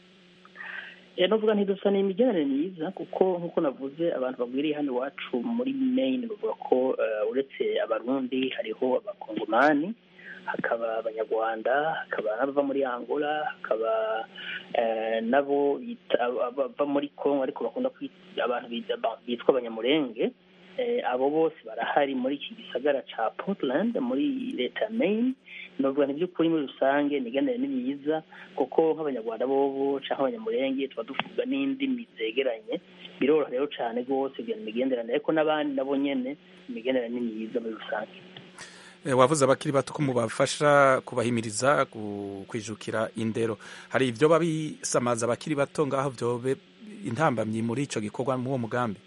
Eh, novuga ntidusa ni imigenere myiza kuko nk'uko navuze abantu bagwiriye hano iwacu muri Maine bavuga ko eh, uretse abarundi hariho abakongomani hakaba abanyarwanda hakaba n'abava muri angola hakaba eh, nabo bita- abava muri congo ariko bakunda kwita abantu bita- bitwa abanyamurenge Eh, abo bose barahari muri iki gisagara ca portland muri leta ya maine novuga ni by'ukuri muri rusange imigenere ni myiza kuko nk'abanyarwanda bobo canke abanyamurenge tuba duvuga n'indimi zegeranye biroroha rero cane rwose kugira imigenderanire ariko n'abandi nabo nyene imigenderanire ni myiza muri rusange Eh, wavuze abakiri bato ko mubafasha kubahimiriza ku- kwijukira indero hari ibyo babisamaza abakiri bato ngaho byobe intambamyi muri ico gikorwa muri uwo mugambi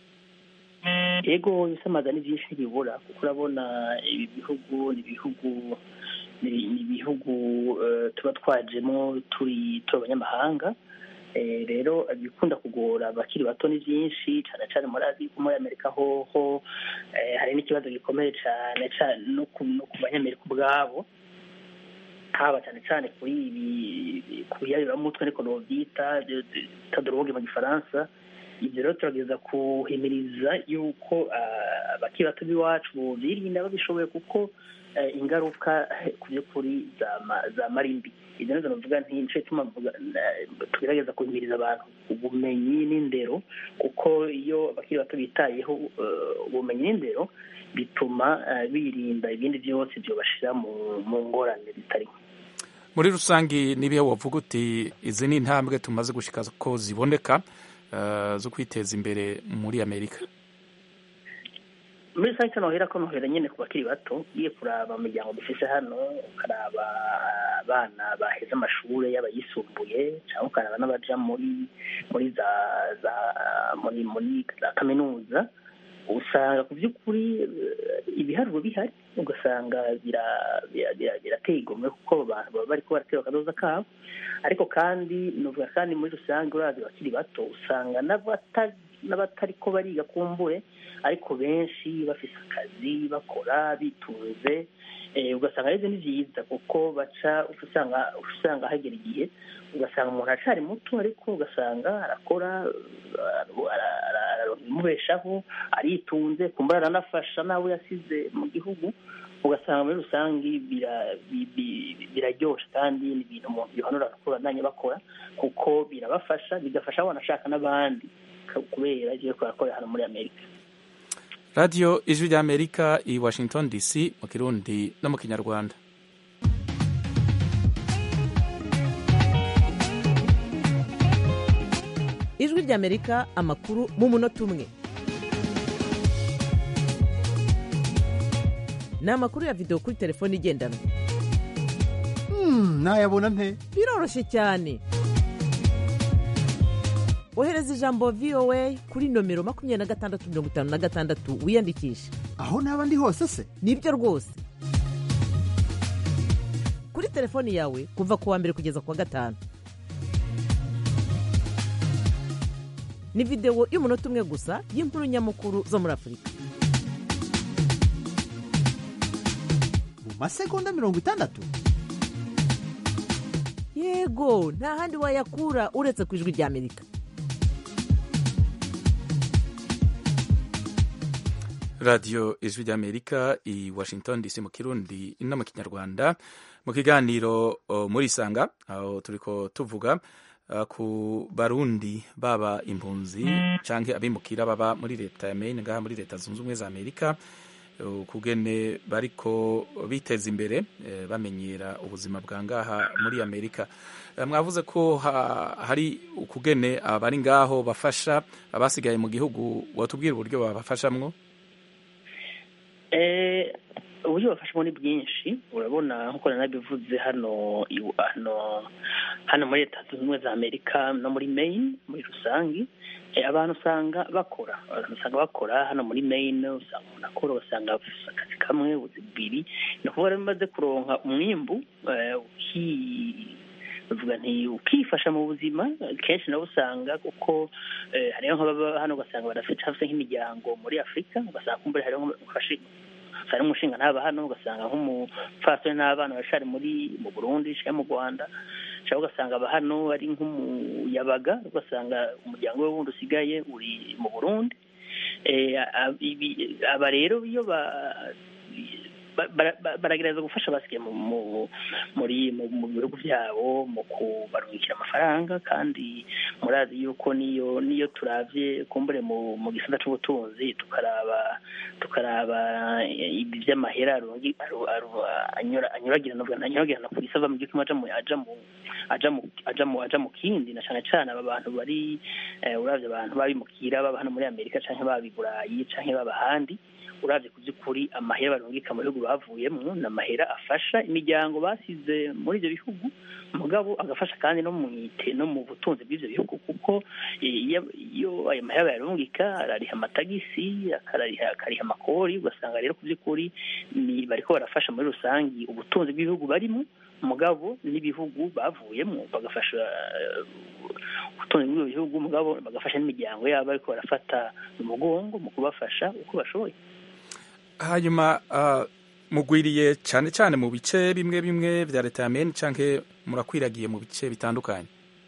yego ibisamaza ni byinshi ntibibura kuko urabona ibi bihugu ni ibihugu ni ni ibihugu eh, tuba twajemo turi turi abanyamahanga Eh, rero ibikunda kugora abakiri bato ni byinshi cyane cyane muri Aziya muri amerika hoho eh, hari n'ikibazo gikomeye cyane cyane no ku no ku banyamerika ubwabo haba cyane cyane kuri ibi ku biyabiramutwe ariko nobyita tadoroge mu gifaransa ibyo rero turageza kuhimiriza yuko ah, abakiri bato b'iwacu birinda babishoboye kuko eh, ingaruka eh, ku by'ukuri zama- zamara imbi ibyo rero navuga nti nico gituma mvuga, eh, tugerageza kuhimiriza abantu ubumenyi n'indero kuko iyo abakiri bato bitayeho eh, ubumenyi n'indero bituma eh, birinda ibindi byose byobashira mu mu ngorane zitarimo muri rusange nibihe wavuga uti izi ni intambwe tumaze gushika ko ziboneka eh, zo kwiteza imbere muri amerika muri rusange nohera ko nohera nyine ku bakiri bato ugiye kuraba mu miryango dufise hano ukaraba abana baheze amashuri yaba yisumbuye cyangwa ukaraba n'abaja muri muri za za muri muri za kaminuza usanga ku by'ukuri eh, ibiharuro bihari ugasanga bira- bira- bira- birateye igomwe kuko abo bantu baba bariko baratera akadoza kabo ariko kandi novuga kandi muri rusange urazi bakiri bato usanga n'abata- n'abatariko bariga kumbure ariko benshi bafise akazi bakora bitunze eh, ugasanga arivyo ni vyiza kuko baca usanga usanga hagera igihe ugasanga umuntu aracari muto ariko ugasanga arakora ara- ara- ara- araronka ibimubeshaho aritunze kumbura aranafasha n'abo yasize mu gihugu ugasanga muri rusange bira- bi- bi- biraryoshe kandi ni ibintu umuntu yohanura kubandanya bakora kuko birabafasha bigafasha banashaka n'abandi ka- kubera ivyo bariko barakorera hano muri amerika radiyo ijwi ry'amerika i washington dc mu kirundi no mu kinyarwanda ijwi ry'amerika amakuru mu munota umwe ni amakuru ya videwo kuri telefone igendanwa nayabona nte biroroshye cyane ohereza ijambo voa kuri nomero makumyabiri na gatandatu mirongo itanu na gatandatu wiyandikishe aho naba ndi hose se nibyo rwose kuri telefoni yawe kuva ku wa mbere kugeza ku wa gatanu ni videwo y'umunota umwe gusa y'inkuru nyamukuru zo muri afurika mu masegonda mirongo itandatu yego nta handi wayakura uretse ku ijwi ry'amerika radiyo ijwi ry'amerika i washington dc mu kirundi no mu kinyarwanda mu kiganiro o, muri isanga aho turiko tuvuga uh, ku barundi baba impunzi canke abimukira baba muri leta ya maine ngaha muri leta zunze ubumwe za amerika uh, kugene bariko biteza imbere eh, bamenyera ubuzima bwa ngaha muri amerika Eh, mwavuze ko ha, hari ukugene abari ngaho bafasha abasigaye mu gihugu watubwira uburyo babafashamwo Eh, uburyo bafashamo ni bwinshi urabona nk'uko nanabivuze hano iw- hano hano muri leta zunze ubumwe za amerika no muri maine muri rusange eh, abantu usanga bakora abantu usanga bakora hano muri maine usanga umuntu akora ugasanga afise akazi kamwe ubuzi bubiri ni ukuvuga rero bimaze kuronka umwimbu eh, uki- bavuga nti ukifasha mu buzima kenshi nabo usanga kuko eh, hariho nk'ababa hano ugasanga barafite hafi nk'imiryango muri afurika ugasanga kumbure hariho nk'abashi- hari umushinga ntaba hano ugasanga nk'umupfasoni n'abana bashari muri mu burundi cyangwa mu rwanda cyangwa ugasanga aba hano ari nk'umuyabaga ugasanga umuryango we wundi usigaye uri mu burundi Eh, a- ibi- aba rero iyo ba ba- bara- ba- baragerageza gufasha abasigaye mu- mu- muri mu mu bihugu byabo mu kubarungikira amafaranga kandi murazi yuko niyo niyo turavye kumbure mu mu gisata c'ubutunzi tukaraba tukaraba eh, ibi vy'amahera arungi- aru- aru- anyura anyuragirana ubwo anyuragirana ku isi ava mu gihugu aja mu aja mu aja mu aja mu aja mu kindi na cane cane aba bantu bari eh, uravye abantu babimukira baba hano muri amerika canke baba i burayi canke baba ahandi uravye ku by'ukuri amahera barungika mu bihugu bavuyemo ni amahera afasha imiryango basize muri ibyo bihugu mugabo agafasha kandi no mu ite no mu butunzi bw'ibyo bihugu kuko eh, iyo iyo ayo mahera bayarungika arariha amatagisi akarariha akariha amakori ugasanga rero ku by'ukuri ni bariko barafasha muri rusange ubutunzi bw'ibihugu barimo mugabo n'ibihugu bavuyemo bagafasha eh, ubutunzi bw'ibyo bihugu mugabo bagafasha n'imiryango yabo ariko barafata umugongo mu kubafasha uko bashoboye hanyuma uh, mugwiriye cyane cyane mu bice bimwe bimwe vya leta ya Maine canke murakwiragiye mu bice bitandukanye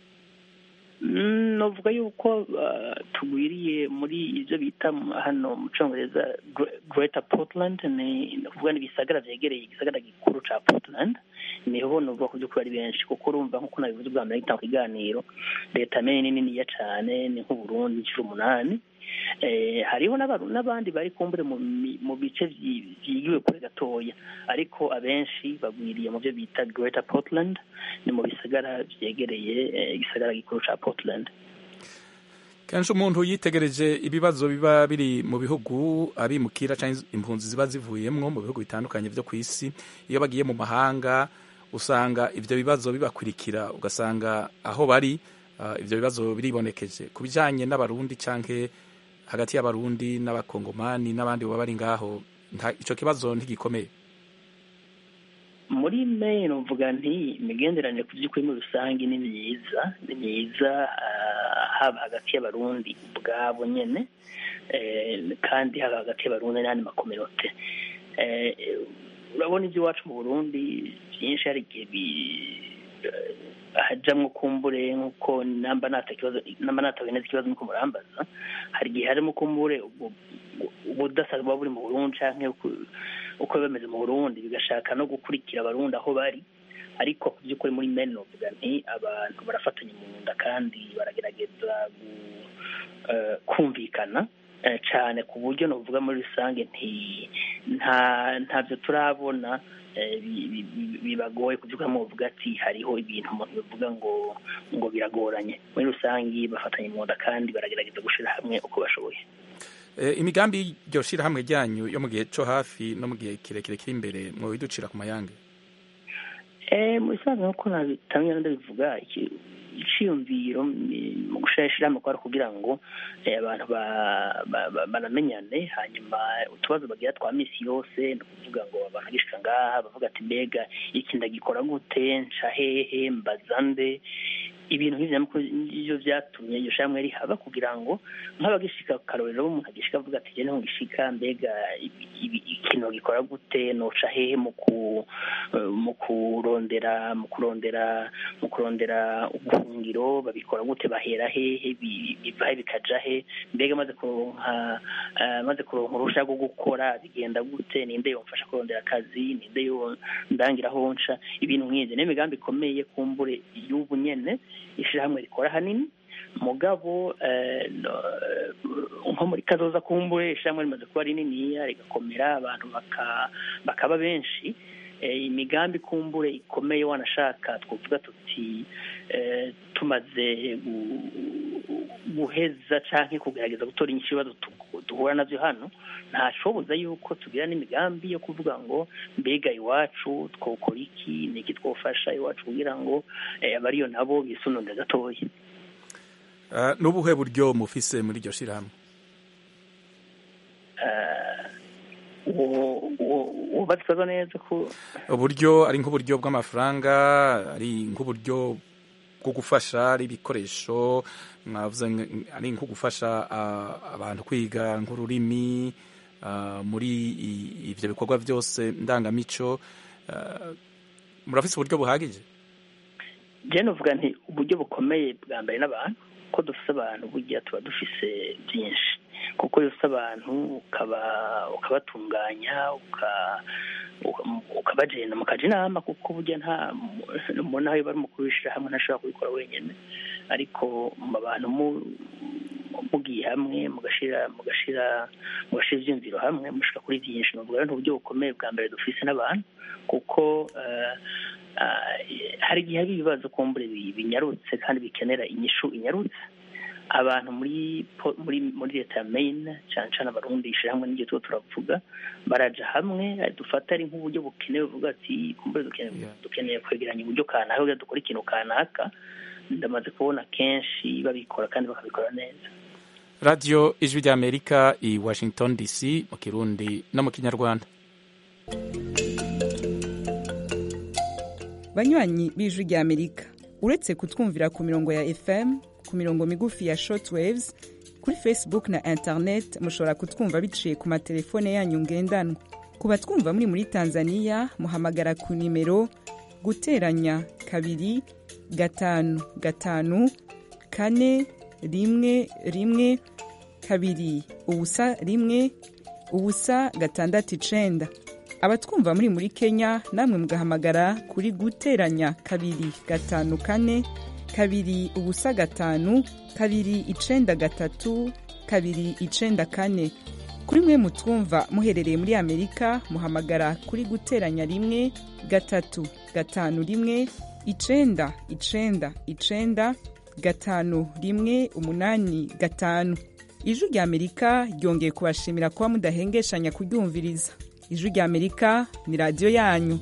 Mm, novuga yuko uh, tugwiriye muri ibyo bita mu- hano mu congereza Gre- greater portland ni ni ukuvuga n'ibisagara vyegereye igisagara gikuru ca portland niho novuga ku by'ukuri ari benshi kuko urumva nk'uko nabivuze bwa mbere gitanga ikiganiro leta ya Maine ni niniya cane ni nk'uburundi inshuro umunani eh, hariho n'abaru- n'abandi bari kumbure mu mi- mu bice vyi- vyigiwe kure gatoya ariko abenshi bagwiriye mu byo bita greater portland ni mu bisagara vyegereye eh, igisagara gikuru ca portland kenshi umuntu yitegereje ibibazo biba biri mu bihugu abimukira canke impunzi ziba zivuyemwo mu bihugu bitandukanye vyo ku isi iyo bagiye mu mahanga usanga ivyo bibazo bibakurikira ugasanga aho bari uh, ivyo bibazo biribonekeje ku bijanye n'abarundi canke hagati y'abarundi n'abakongomani n'abandi baba bari ngaho nta- ico kibazo ntigikomeye muri Maine uvuga nti imigenderanire ku by'ukuri muri rusange ni myiza ni myiza ah, haba hagati y'abarundi ubwabo nyene eh, kandi haba hagati y'abarundi n'andi makominote Eh, urabona iby'iwacu mu burundi byinshi hari igihe bi- eh, hajamwo kumbure nk'uko namba nata kibazo namba natawe neza ikibazo nuko murambaza hari igihe harimo kumbure ubwo- ubudasa buba buri mu burundi canke uku- uko biba bimeze mu burundi bigashaka no gukurikira abarundi aho bari ariko ku by'ukuri muri meni novuga nti abantu barafatanya mu nda kandi baragerageza gu- eh, kumvikana eh, cane ku buryo novuga muri rusange nti nta ntabyo turabona eh, bi- bi- bi- bibagoye ku by'ukuri muvuga ati hariho ibintu umuntu bivuga ngo ngo biragoranye muri rusange bafatanya mu nda kandi baragerageza gushira hamwe uko bashoboye Eh, imigambi y'iryo shirahamwe ryanyu yo mu gihe co hafi no mu gihe kirekire kiri imbere mwobiducira ku mayange Eh, mu bisanzwe nk'uko nabitamye ndabivuga iki- iciyumviro ni- mu gushira ishirahamwe kwari kugira ngo eh, abantu ba- ba- ba- banamenyane hanyuma utubazo bagira twa misi yose ni ukuvuga ngo abantu bagishika ngaha bavuga ati mbega iki ndagikora gute nca hehe mbaza nde ibintu nk'ivyo nyamukuru nivyo vyatumye iryo shamwe rihaba kugira ngo nk'abagishika ku karorero umuntu agishika avuga ati je niho ngishika mbega ibi- ibi- ikintu gikora gute noca hehe mu ku eh, mu kurondera mu kurondera mu kurondera ubuhungiro babikora gute bahera hehe bi- biva he bikaja he mbega maze kuronka eh, maze kuronka uruhusha rwo gukora bigenda gute ninde yomfasha kurondera akazi ninde yo ndangira aho nca ibintu nk'ivyo niyo migambi ikomeye kumbure y'ubu nyene ishirahamwe rikora hanini mugabo eh, no- nko muri kazoza kumbure ishirahamwe rimaze kuba rininiya rigakomera abantu baka- bakaba benshi eh, imigambi kumbure ikomeye wanashaka twovuga tuti eh, tumaze gu- guheza canke kugerageza gutora inyishu ibibazo tu- duhura navyo hano ntashoboza yuko tugira n'imigambi yo kuvuga ngo mbega iwacu twokora iki niki twofasha iwacu kugira ngo eh, abariyo nabo bisununure gatoya Ah, n'ubuhe buryo mufise muri iryo shirahamwe wubatswe neza ko uburyo ari nk'uburyo bw'amafaranga ari nk'uburyo bwo gufasha ari ibikoresho mwavuze nk- ari nko gufasha ah, abantu kwiga nk'ururimi ah, muri i- ivyo bikorwa byose ndangamico ah, murafise uburyo buhagije je novuga nti uburyo bukomeye bwa mbere n'abantu ko dufise abantu burya tuba dufise byinshi kuko iyo ufise abantu ukaba ukabatunganya uka- uka- ukabagenda mukaja inama kuko burya nta mbona aho bari mukuru w'ishirahamwe ntashobora kubikora wenyene ariko mu abantu mu- mugiye hamwe mugashira mugashira mugashira ivyumviro hamwe mushika kuri byinshi novuga rero uburyo bukomeye bwa mbere dufise n'abantu kuko eh, ah, hari igihe hari ibibazo kumbure bi- binyarutse kandi bikenera inyishu inyarutse abantu muri po- muri muri leta ya Maine cyane cyane abarundi ishirahamwe n'iryo tuba turavuga baraja hamwe eh, dufata ari nk'uburyo bukenewe buvuga ati kumbure dukeneye dukeneye kwegeranya uburyo kanaka kugira dukora ikintu kanaka ndamaze kubona kenshi babikora kandi bakabikora neza radiyo ijwi ry'amerika i washington dc mu kirundi no mu kinyarwanda banywanyi b'ijwi ry'amerika uretse kutwumvira ku mirongo ya fm ku mirongo migufi ya shortwaves kuri facebook na internet mushobora kutwumva biciye ku matelefone yanyu ngendanwa ku batwumva muri muri tanzania muhamagara ku nimero guteranya kabiri gatanu gatanu kane rimwe rimwe kabiri ubusa rimwe ubusa gatandatu icenda abatwumva muri muri kenya namwe mugahamagara kuri guteranya kabiri gatanu kane kabiri ubusa gatanu kabiri icenda gatatu kabiri icenda kane kuri mwe mutwumva muherereye muri amerika muhamagara kuri guteranya rimwe gatatu gatanu rimwe icenda icenda icenda gatanu rimwe umunani gatanu ijwi rya amerika ryongeye kubashimira kuba mudahengeshanya kuryumviriza ijwi rya amerika ni radiyo yanyu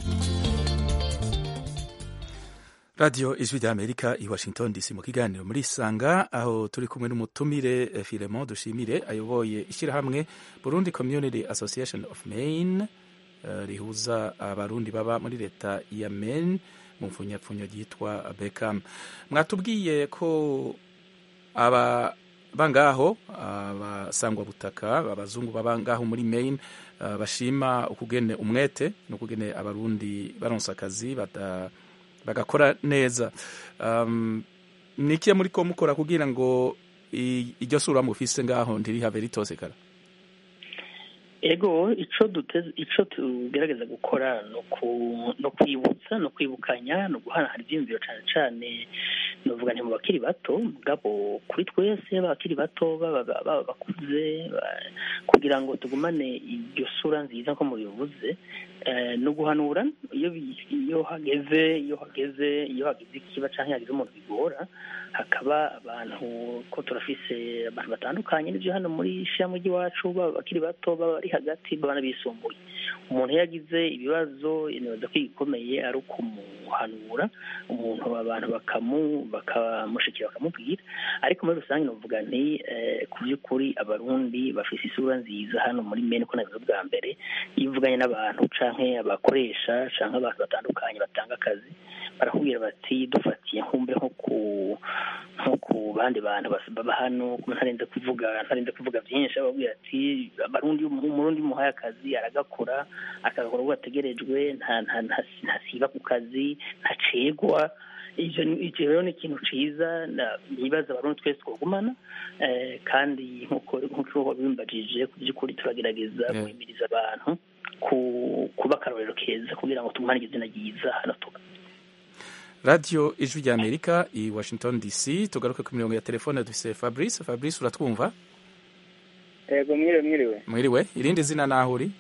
radiyo ijwi ry'amerika i washington dc mu kiganiro muri isanga aho turi kumwe n'umutumire eh, filemon dushimire ayoboye ishyirahamwe burundi community association of maine eh, rihuza abarundi baba muri leta ya maine mu mfunyapfunyo ryitwa beckham mwatubwiye ko aba bangaho abasangwa butaka abazungu baba ngaho muri maine eh, bashima ukugene umwete n'ukugene abarundi baronsa akazi bata bagakora neza um, ni ikihe muri ko mukora kugira ngo i- iryo sura mufise ngaho ntirihave ritosekara ego ico duteze ico tugerageza gukora no ku no kwibutsa no kwibukanya no guhanahana ivyiyumviro cane cane novuga nti mu bakiri bato mugabo kuri twese abakiri bato baba baba bakuze ba- kugira ngo tugumane iryo sura nziza nko mubivuze eh, no guhanura iyo bi- iyo hageze iyo hageze iyo hageze ikiba canke hageze umuntu bigora hakaba abantu ko turafise abantu batandukanye n'ivyo hano muri ishirahamwe ry'iwacu baba bakiri bato baba bari hagati baba n'abisumbuye umuntu iyo yagize ibibazo nibaza ko igikomeye ari ukumuhanura umuntu abantu bakamu bakamushikira bakamubwira ariko muri rusange novuga nti ku by'ukuri abarundi bafite isura nziza hano muri mene ko nabivuze bwa mbere iyo uvuganye n'abantu canke abakoresha canke abantu batandukanye batanga akazi barakubwira bati dufatiye nkumbe nko ku nko ku bandi bantu baba hano ntarenze kuvuga ntarenze kuvuga byinshi ababwira ati abarundi umurundi muhaye akazi aragakora akagakora uko gategerejwe ntasiba ku kazi ntacegwa icyo rero ni ikintu cyiza nibaza abarundi twese twagumana kandi nk'uko wabimbajije ku by'ukuri turagerageza guhimiriza abantu kuba akarorero keza kugira ngo tumuhanire izina ryiza hano tuba radiyo ijwi rya amerika i washington dc tugaruke ku mirongo ya telefone dufise fabrice fabrice uratwumva yego mwiriwe mwiriwe mwiriwe irindi zina naho uri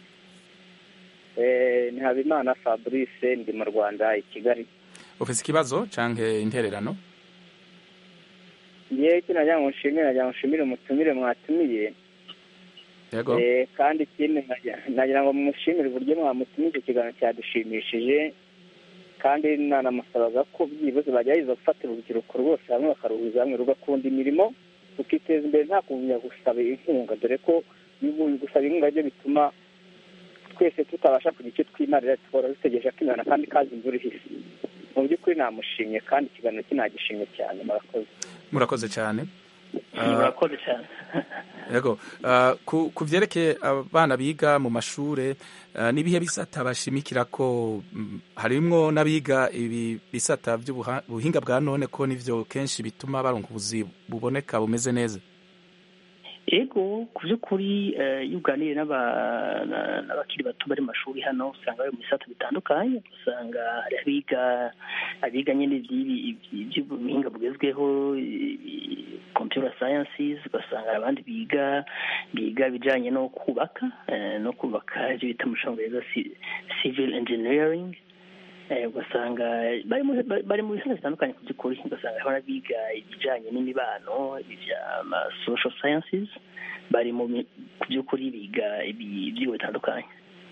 ni habimana fabrice ndi mu rwanda i kigali ufise ikibazo canke intererano ngewe icyo nagira ngo nshimire nagira ngo nshimire umutumire mwatumiye yego kandi ikindi nagira ngo mushimire uburyo mwamutumye icyo kiganiro cyadushimishije kandi nanamusabaga ko byibuze bagerageza gufatira urubyiruko rwose hamwe bakaruhuza hamwe rugakunda imirimo rukiteza imbere nta kumenya gusaba inkunga dore ko gusaba inkunga byo bituma twese tutabasha kugira icyo twimarira tukaba dutegereje ko imana kandi kazi imvura ihise mu by'ukuri namushimye kandi ikiganiro cye nagishimye cyane murakoze murakoze cyane murakoze cyane yego ku byerekeye abana biga mu mashuri n'ibihe bisata bashimikira ko harimwo n'abiga ibi bisata by'ubuhinga bwa none ko nibyo kenshi bituma baronka ubuzi buboneka bumeze neza ego ku by'ukuri iyo uganiriye n'abakiri bato bari mu mashuri hano usanga bari mu bisata bitandukanye usanga hari abiga abiga nyine iby'ubuhinga bugezweho computer sciences ugasanga hari abandi biga biga ibijyanye no kubaka no kubaka ibyo bita mu cyongereza civil engineering ugasanga bari mu bisata bitandukanye ku by'ukuri ugasanga hariho n'abiga ibijyanye n'imibano ibya social sciences bari mu ku by'ukuri biga ibyigwa bitandukanye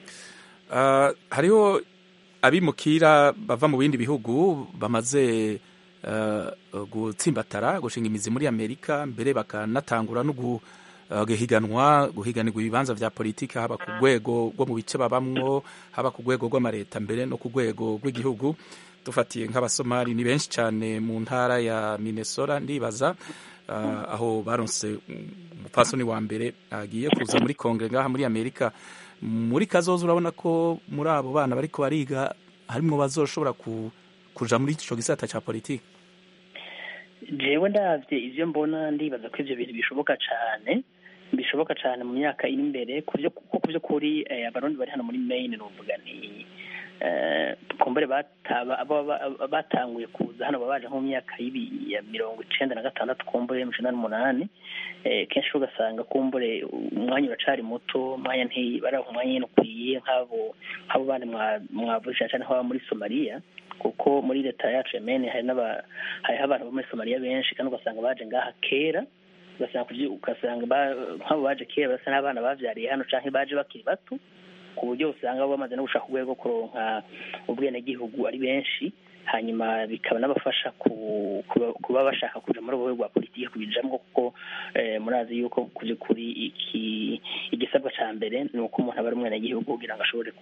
hariho abimukira bava mu bindi bihugu bamaze gutsimbatara gushinga imizi muri amerika mbere bakanatangura no guhiganwa guhiganirwa ibibanza bya politiki haba ku rwego rwo mu bice babamwo haba ku rwego rw'amareta mbere no ku rwego rw'igihugu dufatiye nk'abasomali ni benshi cyane mu ntara ya minnesota ndibaza aho baronse umupfasoni wa mbere agiye kuza muri kongere ngaha muri amerika muri kazoza urabona ko muri abo bana bariko bariga harimo bazoshobora kuja muri ico gisata ca politiki jewe ndavye ivyo mbona ndibaza ko ivyo bintu bishoboka cane bishoboka cane mu myaka iri imbere kuko ku vy'ukuri abarundi bari hano muri maine nuvuga ni kumbure batanguye kuza hano babaje nko mu myaka ya mirongo icenda na gatandatu kumbure mu icenda n'umunani kenshi ugasanga kumbure umwanya uracari muto umwanya ntibaraha umwanya nyene ukwiye nk'abo nk'abo bandi mwavuze cane cane nk'aba muri somaliya kuko muri leta yacu ya mene hariho abantu bo muri somaliya benshi kandi ugasanga baje ngaha kera ugasanga nk'abo baje kera basa n'abana bavyariye hano canke baje bakiri bato ku buryo usanga bamaze no gushaka urwego kuronka ubwenegihugu ari benshi hanyuma bikaba n'abafasha kuba bashaka kuja muri urwo rwa politiki kubijamwo kuko murazi yuko ku by'ukuri iki igisabwa ca mbere ni uko umuntu aba ari umwenegihugu kugira ngo ashobore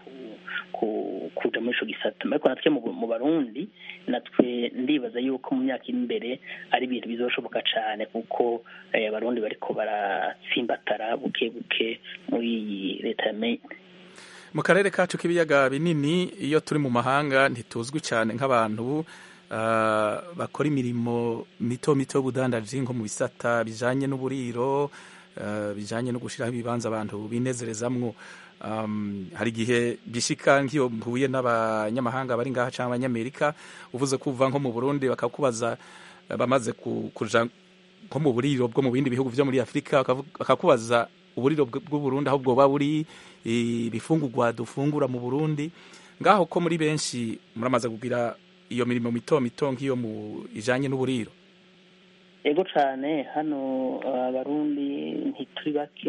kuja muri ico gisata ariko natwe mu barundi natwe ndibaza yuko mu myaka iri imbere ari ibintu bizoshoboka cane kuko abarundi bariko baratsimbatara buke buke muri iyi leta ya maine mu karere kacu k'ibiyaga binini iyo turi mu mahanga ntituzwi cyane nk'abantu bakora imirimo mito mito y'ubudandaji nko mu bisata bijanye n'uburiro bijanye no gushyiraho ibibanza abantu binezerezamwo hari igihe bishika nk'iyo mpuye n'abanyamahanga bari ngaha cyangwa abanyamerika uvuze ko uva nko mu burundi bakakubaza bamaze kuja nko mu buriro bwo mu bindi bihugu byo muri afurika bakakubaza uburiro bw'uburundi aho bwoba buri ibifungurwa dufungura mu burundi ngaho ko muri benshi muramaze kugira iyo mirimo mito mito nk'iyo mu ijanye n'uburiro ego cane hano abarundi ntituri bake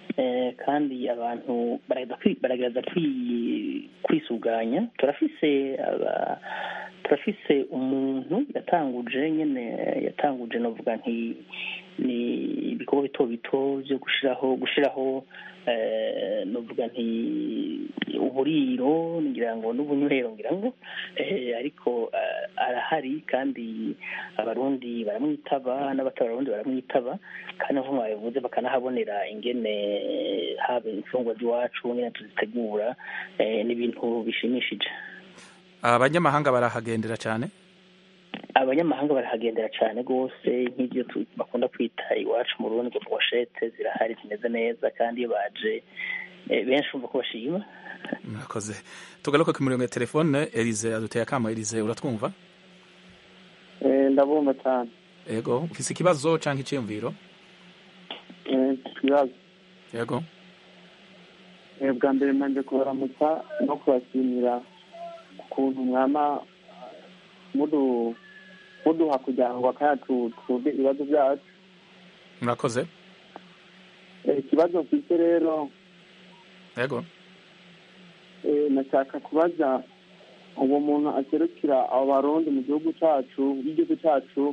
Eh, kandi abantu baragerageza kwi- baragerageza kwi- kwisuganya turafise aba- turafise umuntu yatanguje nyene yatanguje novuga nti ni ibikorwa bito bito byo gushiraho gushiraho eh, novuga nti uburiro ngira ngo n'ubunywero ngira ngo eh, ariko eh, arahari kandi abarundi baramwitaba n'abatari abarundi baramwitaba kandi nkuko mwabivuze bakanahabonera ingene haba imfungwa z'iwacu ingene tuzitegura eh, ni ibintu bishimishije abanyamahanga barahagendera cyane abanyamahanga barahagendera cyane rwose nk'ibyo tu- bakunda kwita iwacu mu rundi ngo foshete zirahari zimeze neza kandi iyo baje eh, benshi bumva ko bashima murakoze tugaruke ku mirongo ya telefone elize aduteye akamo elize uratwumva ndabumva cyane yego ufise ikibazo cyangwa icyiyumviro Eh, ikibazo yego Eh, bwa mbere manje kubaramutsa no kubashimira ukuntu mwama mudu muduha kugira ngo akayacu twumve ibibazo byacu murakoze Eh, ikibazo mfite rero yego eh, nashaka kubaza uwo muntu aserukira abo barundi mu gihugu cyacu y'igihugu cyacu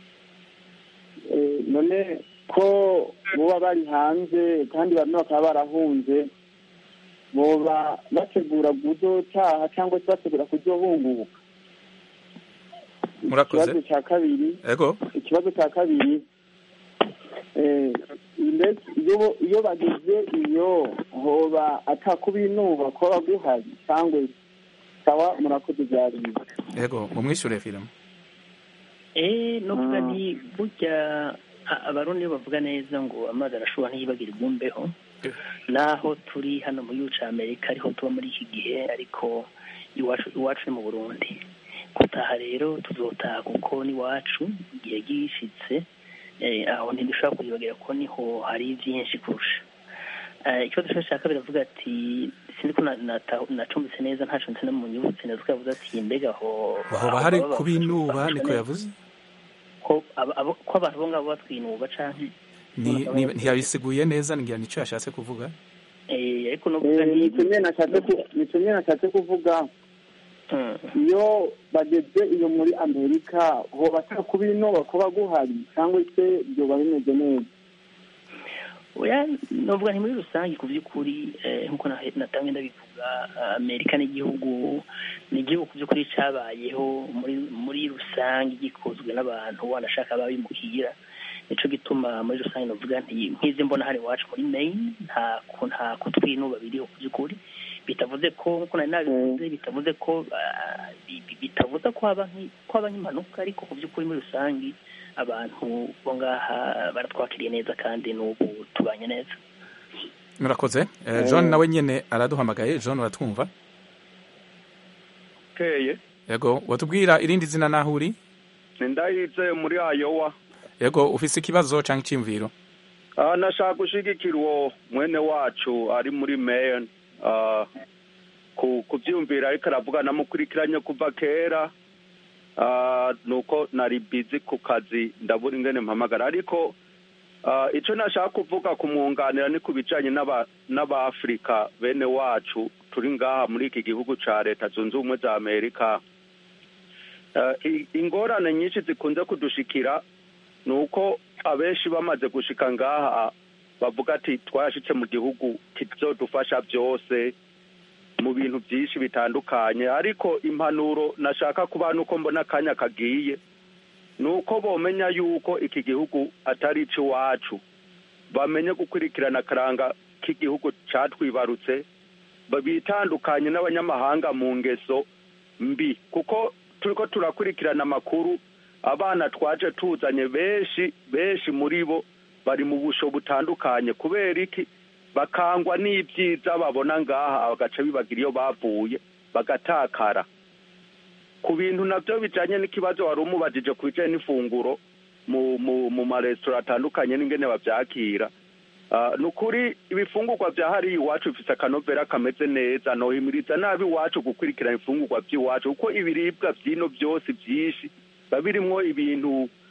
Eh, none ko boba bari hanze kandi bamwe bakaba barahunze boba bategura kuzotaha cyangwa se bategura kuzohunguka murakoze ikibazo cya kabiri yego ikibazo cya kabiri eh, mbese iyo iyo bageze iyo hoba atakubinuba kuba guhari cyangwa sawa murakoze byari yego mumwishyure filime eh novuga nti burya a- abarundi iyo bavuga neza ngo amazi arashobora ntiyibagire imbeho naho turi hano mu gihugu cya amerika ariho tuba muri iki gihe ariko iwacu iwacu ni mu burundi gutaha rero tuzotaha kuko n'iwacu igihe gishitse eh, aho ntidushobora kuyibagira ko niho hari byinshi kurusha Eh, ikibazo cyacu cya kabiri avuga ati sinzi ko na- nata- nacumbitse neza ntacumbitse no mu nyubutse neza ko yavuze ati mbega aho hoba hari kubinuba niko yavuze ko aba- abo- ko abantu bo ngabo batwinuba canke Ni- ni- ntiyabisiguye neza ngira nicyo yashatse kuvuga eh ariko no kuvuga Eh, nicyo nyine nashatse ku- nicyo nyine nashatse kuvuga iyo bageze iyo muri amerika hoba atakubinuba kuba guhari cyangwa se byoba bimeze neza oya novuga nti muri rusange ku by'ukuri eh, nk'uko na- natangiye ndabivuga ah, amerika n'igihugu ni igihugu ku by'ukuri cyabayeho muri muri rusange gikozwe n'abantu wanashaka babimukira nico gituma muri rusange novuga nti nk'izi mbona hano iwacu muri maine nta ku- nta kutwinuba biriho ku by'ukuri bitavuze ko nk'uko nari nabivuze bitavuze ko ah, bi- bi- bitavuze ko haba nk'i- ko haba nk'impanuka ariko ku by'ukuri muri rusange abantu bo ngaha baratwakiriye neza kandi n'ubu tubanye neza murakoze Eh, john nawe nyine araduhamagaye john uratwumva keye yego watubwira irindi zina naho uri ndahitse muri ayowa yego ufise ikibazo cyangwa icyiyumviro Ah, nashaka gushigikira uwo mwene wacu ari muri maine Ah, ku kubyumvira ariko aravuga namukurikiranye kuva kera Ah, nuko nari bizi ku kazi ndabura ingene mpamagara ariko ah, ico nashaka kuvuga kumwunganira ni ku bijanye n'aba- n'abaafrika bene wacu turi ngaha muri iki gihugu ca leta zunze ubumwe za amerika Ah, i- ingorane nyinshi zikunze kudushikira ni uko abenshi bamaze gushika ngaha bavuga ati twashitse mu gihugu kizodufasha byose mu bintu byinshi bitandukanye ariko impanuro nashaka kuba nuko mbona akanya kagiye ni uko bomenya yuko iki gihugu atari icy'iwacu bamenye gukurikirana akaranga k'igihugu catwibarutse ba- bitandukanye n'abanyamahanga mu ngeso mbi kuko turiko turakurikirana amakuru abana twaje tuzanye benshi benshi muri bo bari mu busho butandukanye kubera iki bakangwa n'ibyiza babona ngaha bagaca bibagira iyo bavuye bagatakara ku bintu nabyo bijanye n'ikibazo wari umubajije ku bijanye n'ifunguro mu mu mu maresitora atandukanye n'ingene bavyakira Ah, ni ukuri ibifungurwa vya hariya iwacu bifise akanovera kameze neza nohimiriza nabi iwacu gukurikirana ifungurwa vy'iwacu kuko ibiribwa vy'ino vyose vyinshi biba birimwo ibintu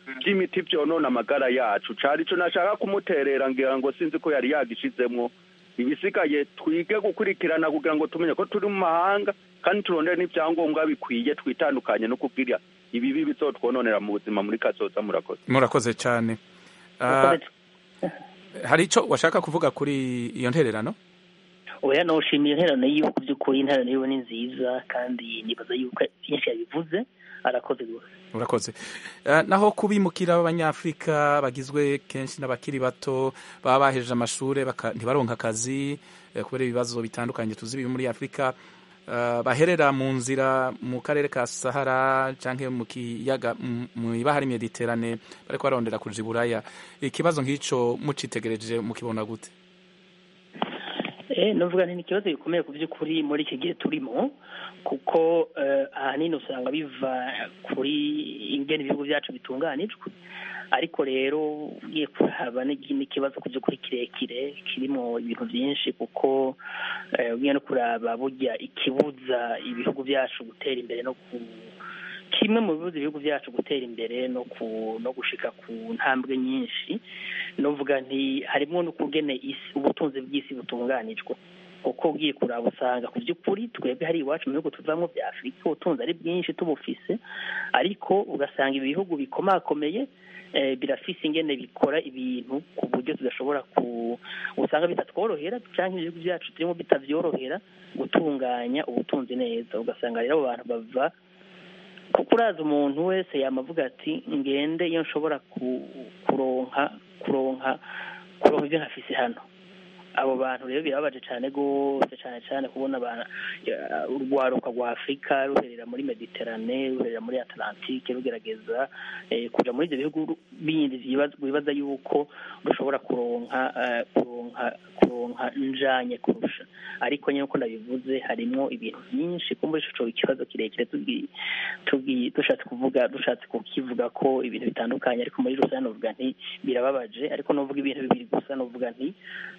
by'imiti byonona amagara yacu cari ico nashaka kumuterera ngira ngo sinzi ko yari yagishizemwo ibisigaye twige gukurikirana kugira ngo tumenye ko turi mu mahanga kandi turondere n'ibyangombwa bikwiye twitandukanye no kubwira ibibi bizotwononera mu buzima muri kazoza murakoze murakoze cyane Ah, hari icyo washaka kuvuga kuri iyo ntererano oya nawushimiye interano yiwe ku by'ukuri interano yiwe ni nziza kandi nibaza yuko byinshi yabivuze arakoze rwose urakoze Eh, naho kubimukira b'abanyafurika bagizwe kenshi n'abakiri bato baba bahejeje amashuri baka- ntibaronka akazi eh, kubera ibibazo bitandukanye tuzi biri muri afurika eh, baherera mu nzira mu karere ka sahara cyangwa mu kiyaga mu- mu ibahari mediterane bariko barondera kuja i buraya ikibazo nk'ico mucitegereje mukibona gute Eh, navuga nti ni ikibazo gikomeye ku by'ukuri muri iki gihe turimo kuko eh, ahanini usanga biva kuri ingene ibihugu byacu bitunganijwe ariko rero ugiye kuraba n'igi- n'ikibazo ku by'ukuri kirekire kirimo ibintu byinshi kuko eh, ugiye no kuraba burya ikibuza ibihugu byacu gutera imbere no ku kimwe mu bibuza ibihugu byacu gutera imbere no ku no gushika ku ntambwe nyinshi novuga nti harimo n'ukugene isi ubutunzi bw'isi butunganijwe kuko ugiye kuraba usanga ku by'ukuri twebwe hari iwacu mu bihugu tuvamo bya afurika ubutunzi ari bwinshi tubufise ariko ugasanga ibi bihugu bikomakomeye eh, birafise ingene bikora ibintu ku buryo tudashobora ku usanga bitatworohera cyangwa ibihugu byacu turimo bitavyorohera gutunganya ubutunzi neza ugasanga rero abo bantu bava kuko uraza umuntu wese yamavuga ati ngende iyo nshobora ku- kuronka kuronka kuronka ibyo nkafise hano abo bantu rero birababaje cyane rwose cyane cyane kubona aba- ya- urwaruka rwa afurika ruherera muri mediterane ruherera muri atlantike rugerageza eh, kuja muri ibyo bihugu bindi vyibaza- bibaza yuko rushobora kuronka eh, kuronka kuronka njanye kurusha ariko nyine uko ndabivuze harimwo ibintu byinshi ko muri ico ikibazo kirekire tugi- tugi- dushatse kuvuga dushatse kukivuga ko ibintu bitandukanye ariko muri rusange novuga nti birababaje ariko novuga ibintu bibiri gusa novuga nti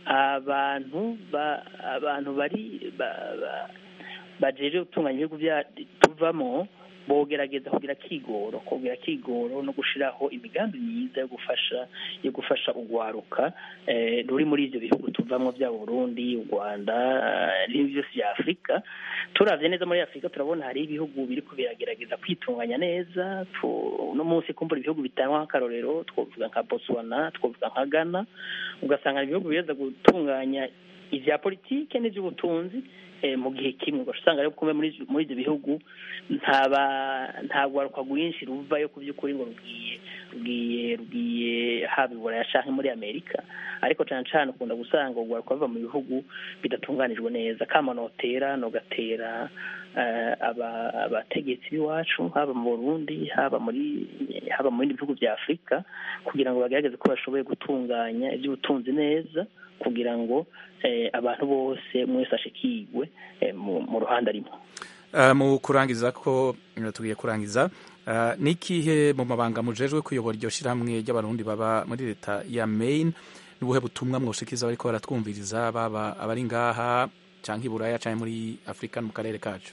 abantu ba abantu bari ba- ba- bajeje gutunganya ibihugu bya tuvamo bogerageza kugira kigoro kugira kigoro no gushiraho imigambi myiza yo gufasha yo gufasha urwaruka eh, ruri muri ivyo bihugu tuvamwo vya Burundi u Rwanda eh, n'ibindi byose vya Afurika turavye neza muri Afurika turabona hari ibihugu biriko biragerageza kwitunganya neza tu- uno munsi kumbura ibihugu bitangwa nk'akarorero twovuga nka Botswana twovuga nka Ghana ugasanga ibihugu biza gutunganya ivya politike n'ivy'ubutunzi eh, mu gihe kimwe ugaca usanga rero kumwe muri muri ivyo bihugu ntaba nta rwaruka rwinshi ruvayo ku by'ukuri ngo rugiye rugiye rugiye haba i buraya canke muri amerika ariko cane cane ukunda gusanga urwaruka ruva mu bihugu bidatunganijwe neza kama notera nogatera eh, aba- abategetsi b'iwacu haba mu burundi haba muri haba mu bindi bihugu vya afurika kugira ngo bagerageze ko bashoboye gutunganya ivy'ubutunzi neza kugira ngo eh, abantu bose umwe wese ashikirwe eh, mu mu ruhande arimo Uh, mu kurangiza ko uh, tugiye kurangiza uh, nikihe mu mabanga mujejwe kuyobora iryo shirahamwe ry'abarundi baba muri leta ya Maine nubuhe butumwa mwoshikiriza bariko baratwumviriza baba abari ngaha canke i Buraya canke muri Afrika no mu karere kacu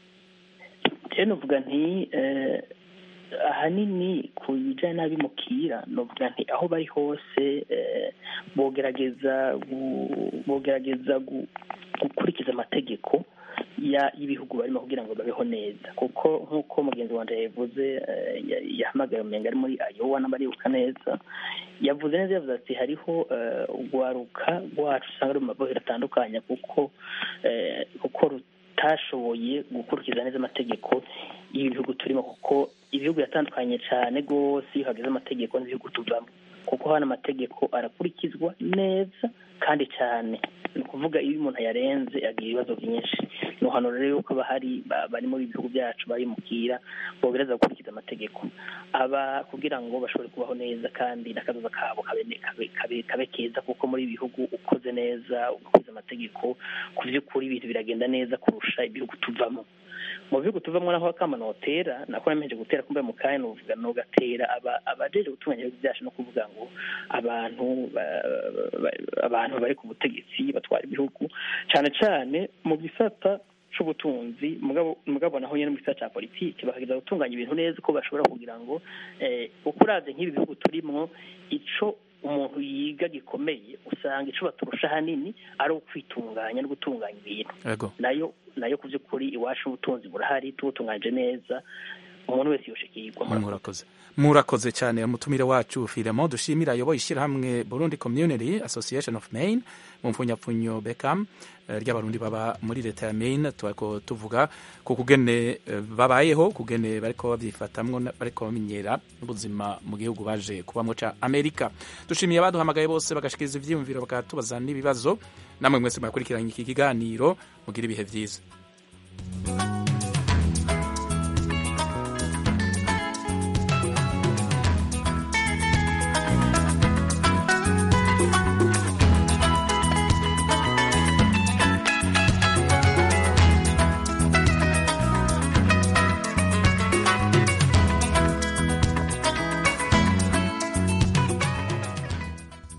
rero novuga nti eh, ahanini ku bijyanye n'abimukira novuga nti aho bari hose eh, bogerageza gu- bogerageza gu- gukurikiza amategeko ya- y'ibihugu barimo kugira ngo babeho neza kuko nk'uko mugenzi wanjye yabivuze eh, ya- yahamagaye umenga ari muri ayowa n'abaribuka neza yavuze neza yavuze ati hariho eh, urwaruka rwacu usanga ruri mu mabohero atandukanye kuko eh, kuko rutashoboye gukurikiza neza amategeko y'ibihugu turimo kuko ibihugu biratandukanye cyane rwose iyo hageze amategeko n'ibihugu tuvamo kuko hano amategeko arakurikizwa neza kandi cyane ni ukuvuga iyo umuntu ayarenze agira ibibazo byinshi ni hano rero yuko bahari ba- bari muri ibi bihugu byacu barimukira bogereza gukurikiza amategeko aba kugira ngo bashobore kubaho neza kandi n'akazoza kabo kabe kabe- kabe- kabe keza kuko muri ibi bihugu ukoze neza ugakurikiza amategeko ku by'ukuri ibintu biragenda neza kurusha ibihugu tuvamo mu bihugu tuvamo naho akama notera nako nemeje gutera kumbe mu kanya nuvuga nogatera aba abajeje gutunganya ibihugu byacu no kuvuga ngo abantu ba- ba- abantu bari ku butegetsi batwara ibihugu cyane cyane mu gisata c'ubutunzi mugabo mugabo naho nyene mu gisata ca politiki bakageza gutunganya ibintu neza uko bashobora kugira ngo eh, uko uravye nk'ibi bihugu turimwo ico umuntu yiga gikomeye usanga ico baturusha hanini ari ukwitunganya no gutunganya ibintu yego nayo nayo ku by'ukuri iwacu ubutunzi burahari tubutunganyije neza umuntu wese yoshikirwa murakoze murakoze cyane umutumire wacu firemo dushimira ayoboye ishyirahamwe burundi community association of maine mu mfunyapfunyo becam eh, ry'abarundi baba muri leta ya maine turiko tuvuga ku kugene eh, babayeho kugene bariko babyifatamwo na- bariko bamenyera n'ubuzima mu gihugu baje kubamwo ca amerika dushimiye abaduhamagaye bose bagashikiriza ivyiyumviro bakatubaza n'ibibazo namwe mwese mwakurikiranye iki kiganiro mugira ibihe vyiza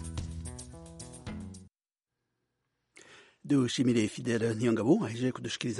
dushimire fidele ntiyongabo ahejeje kudushikiriza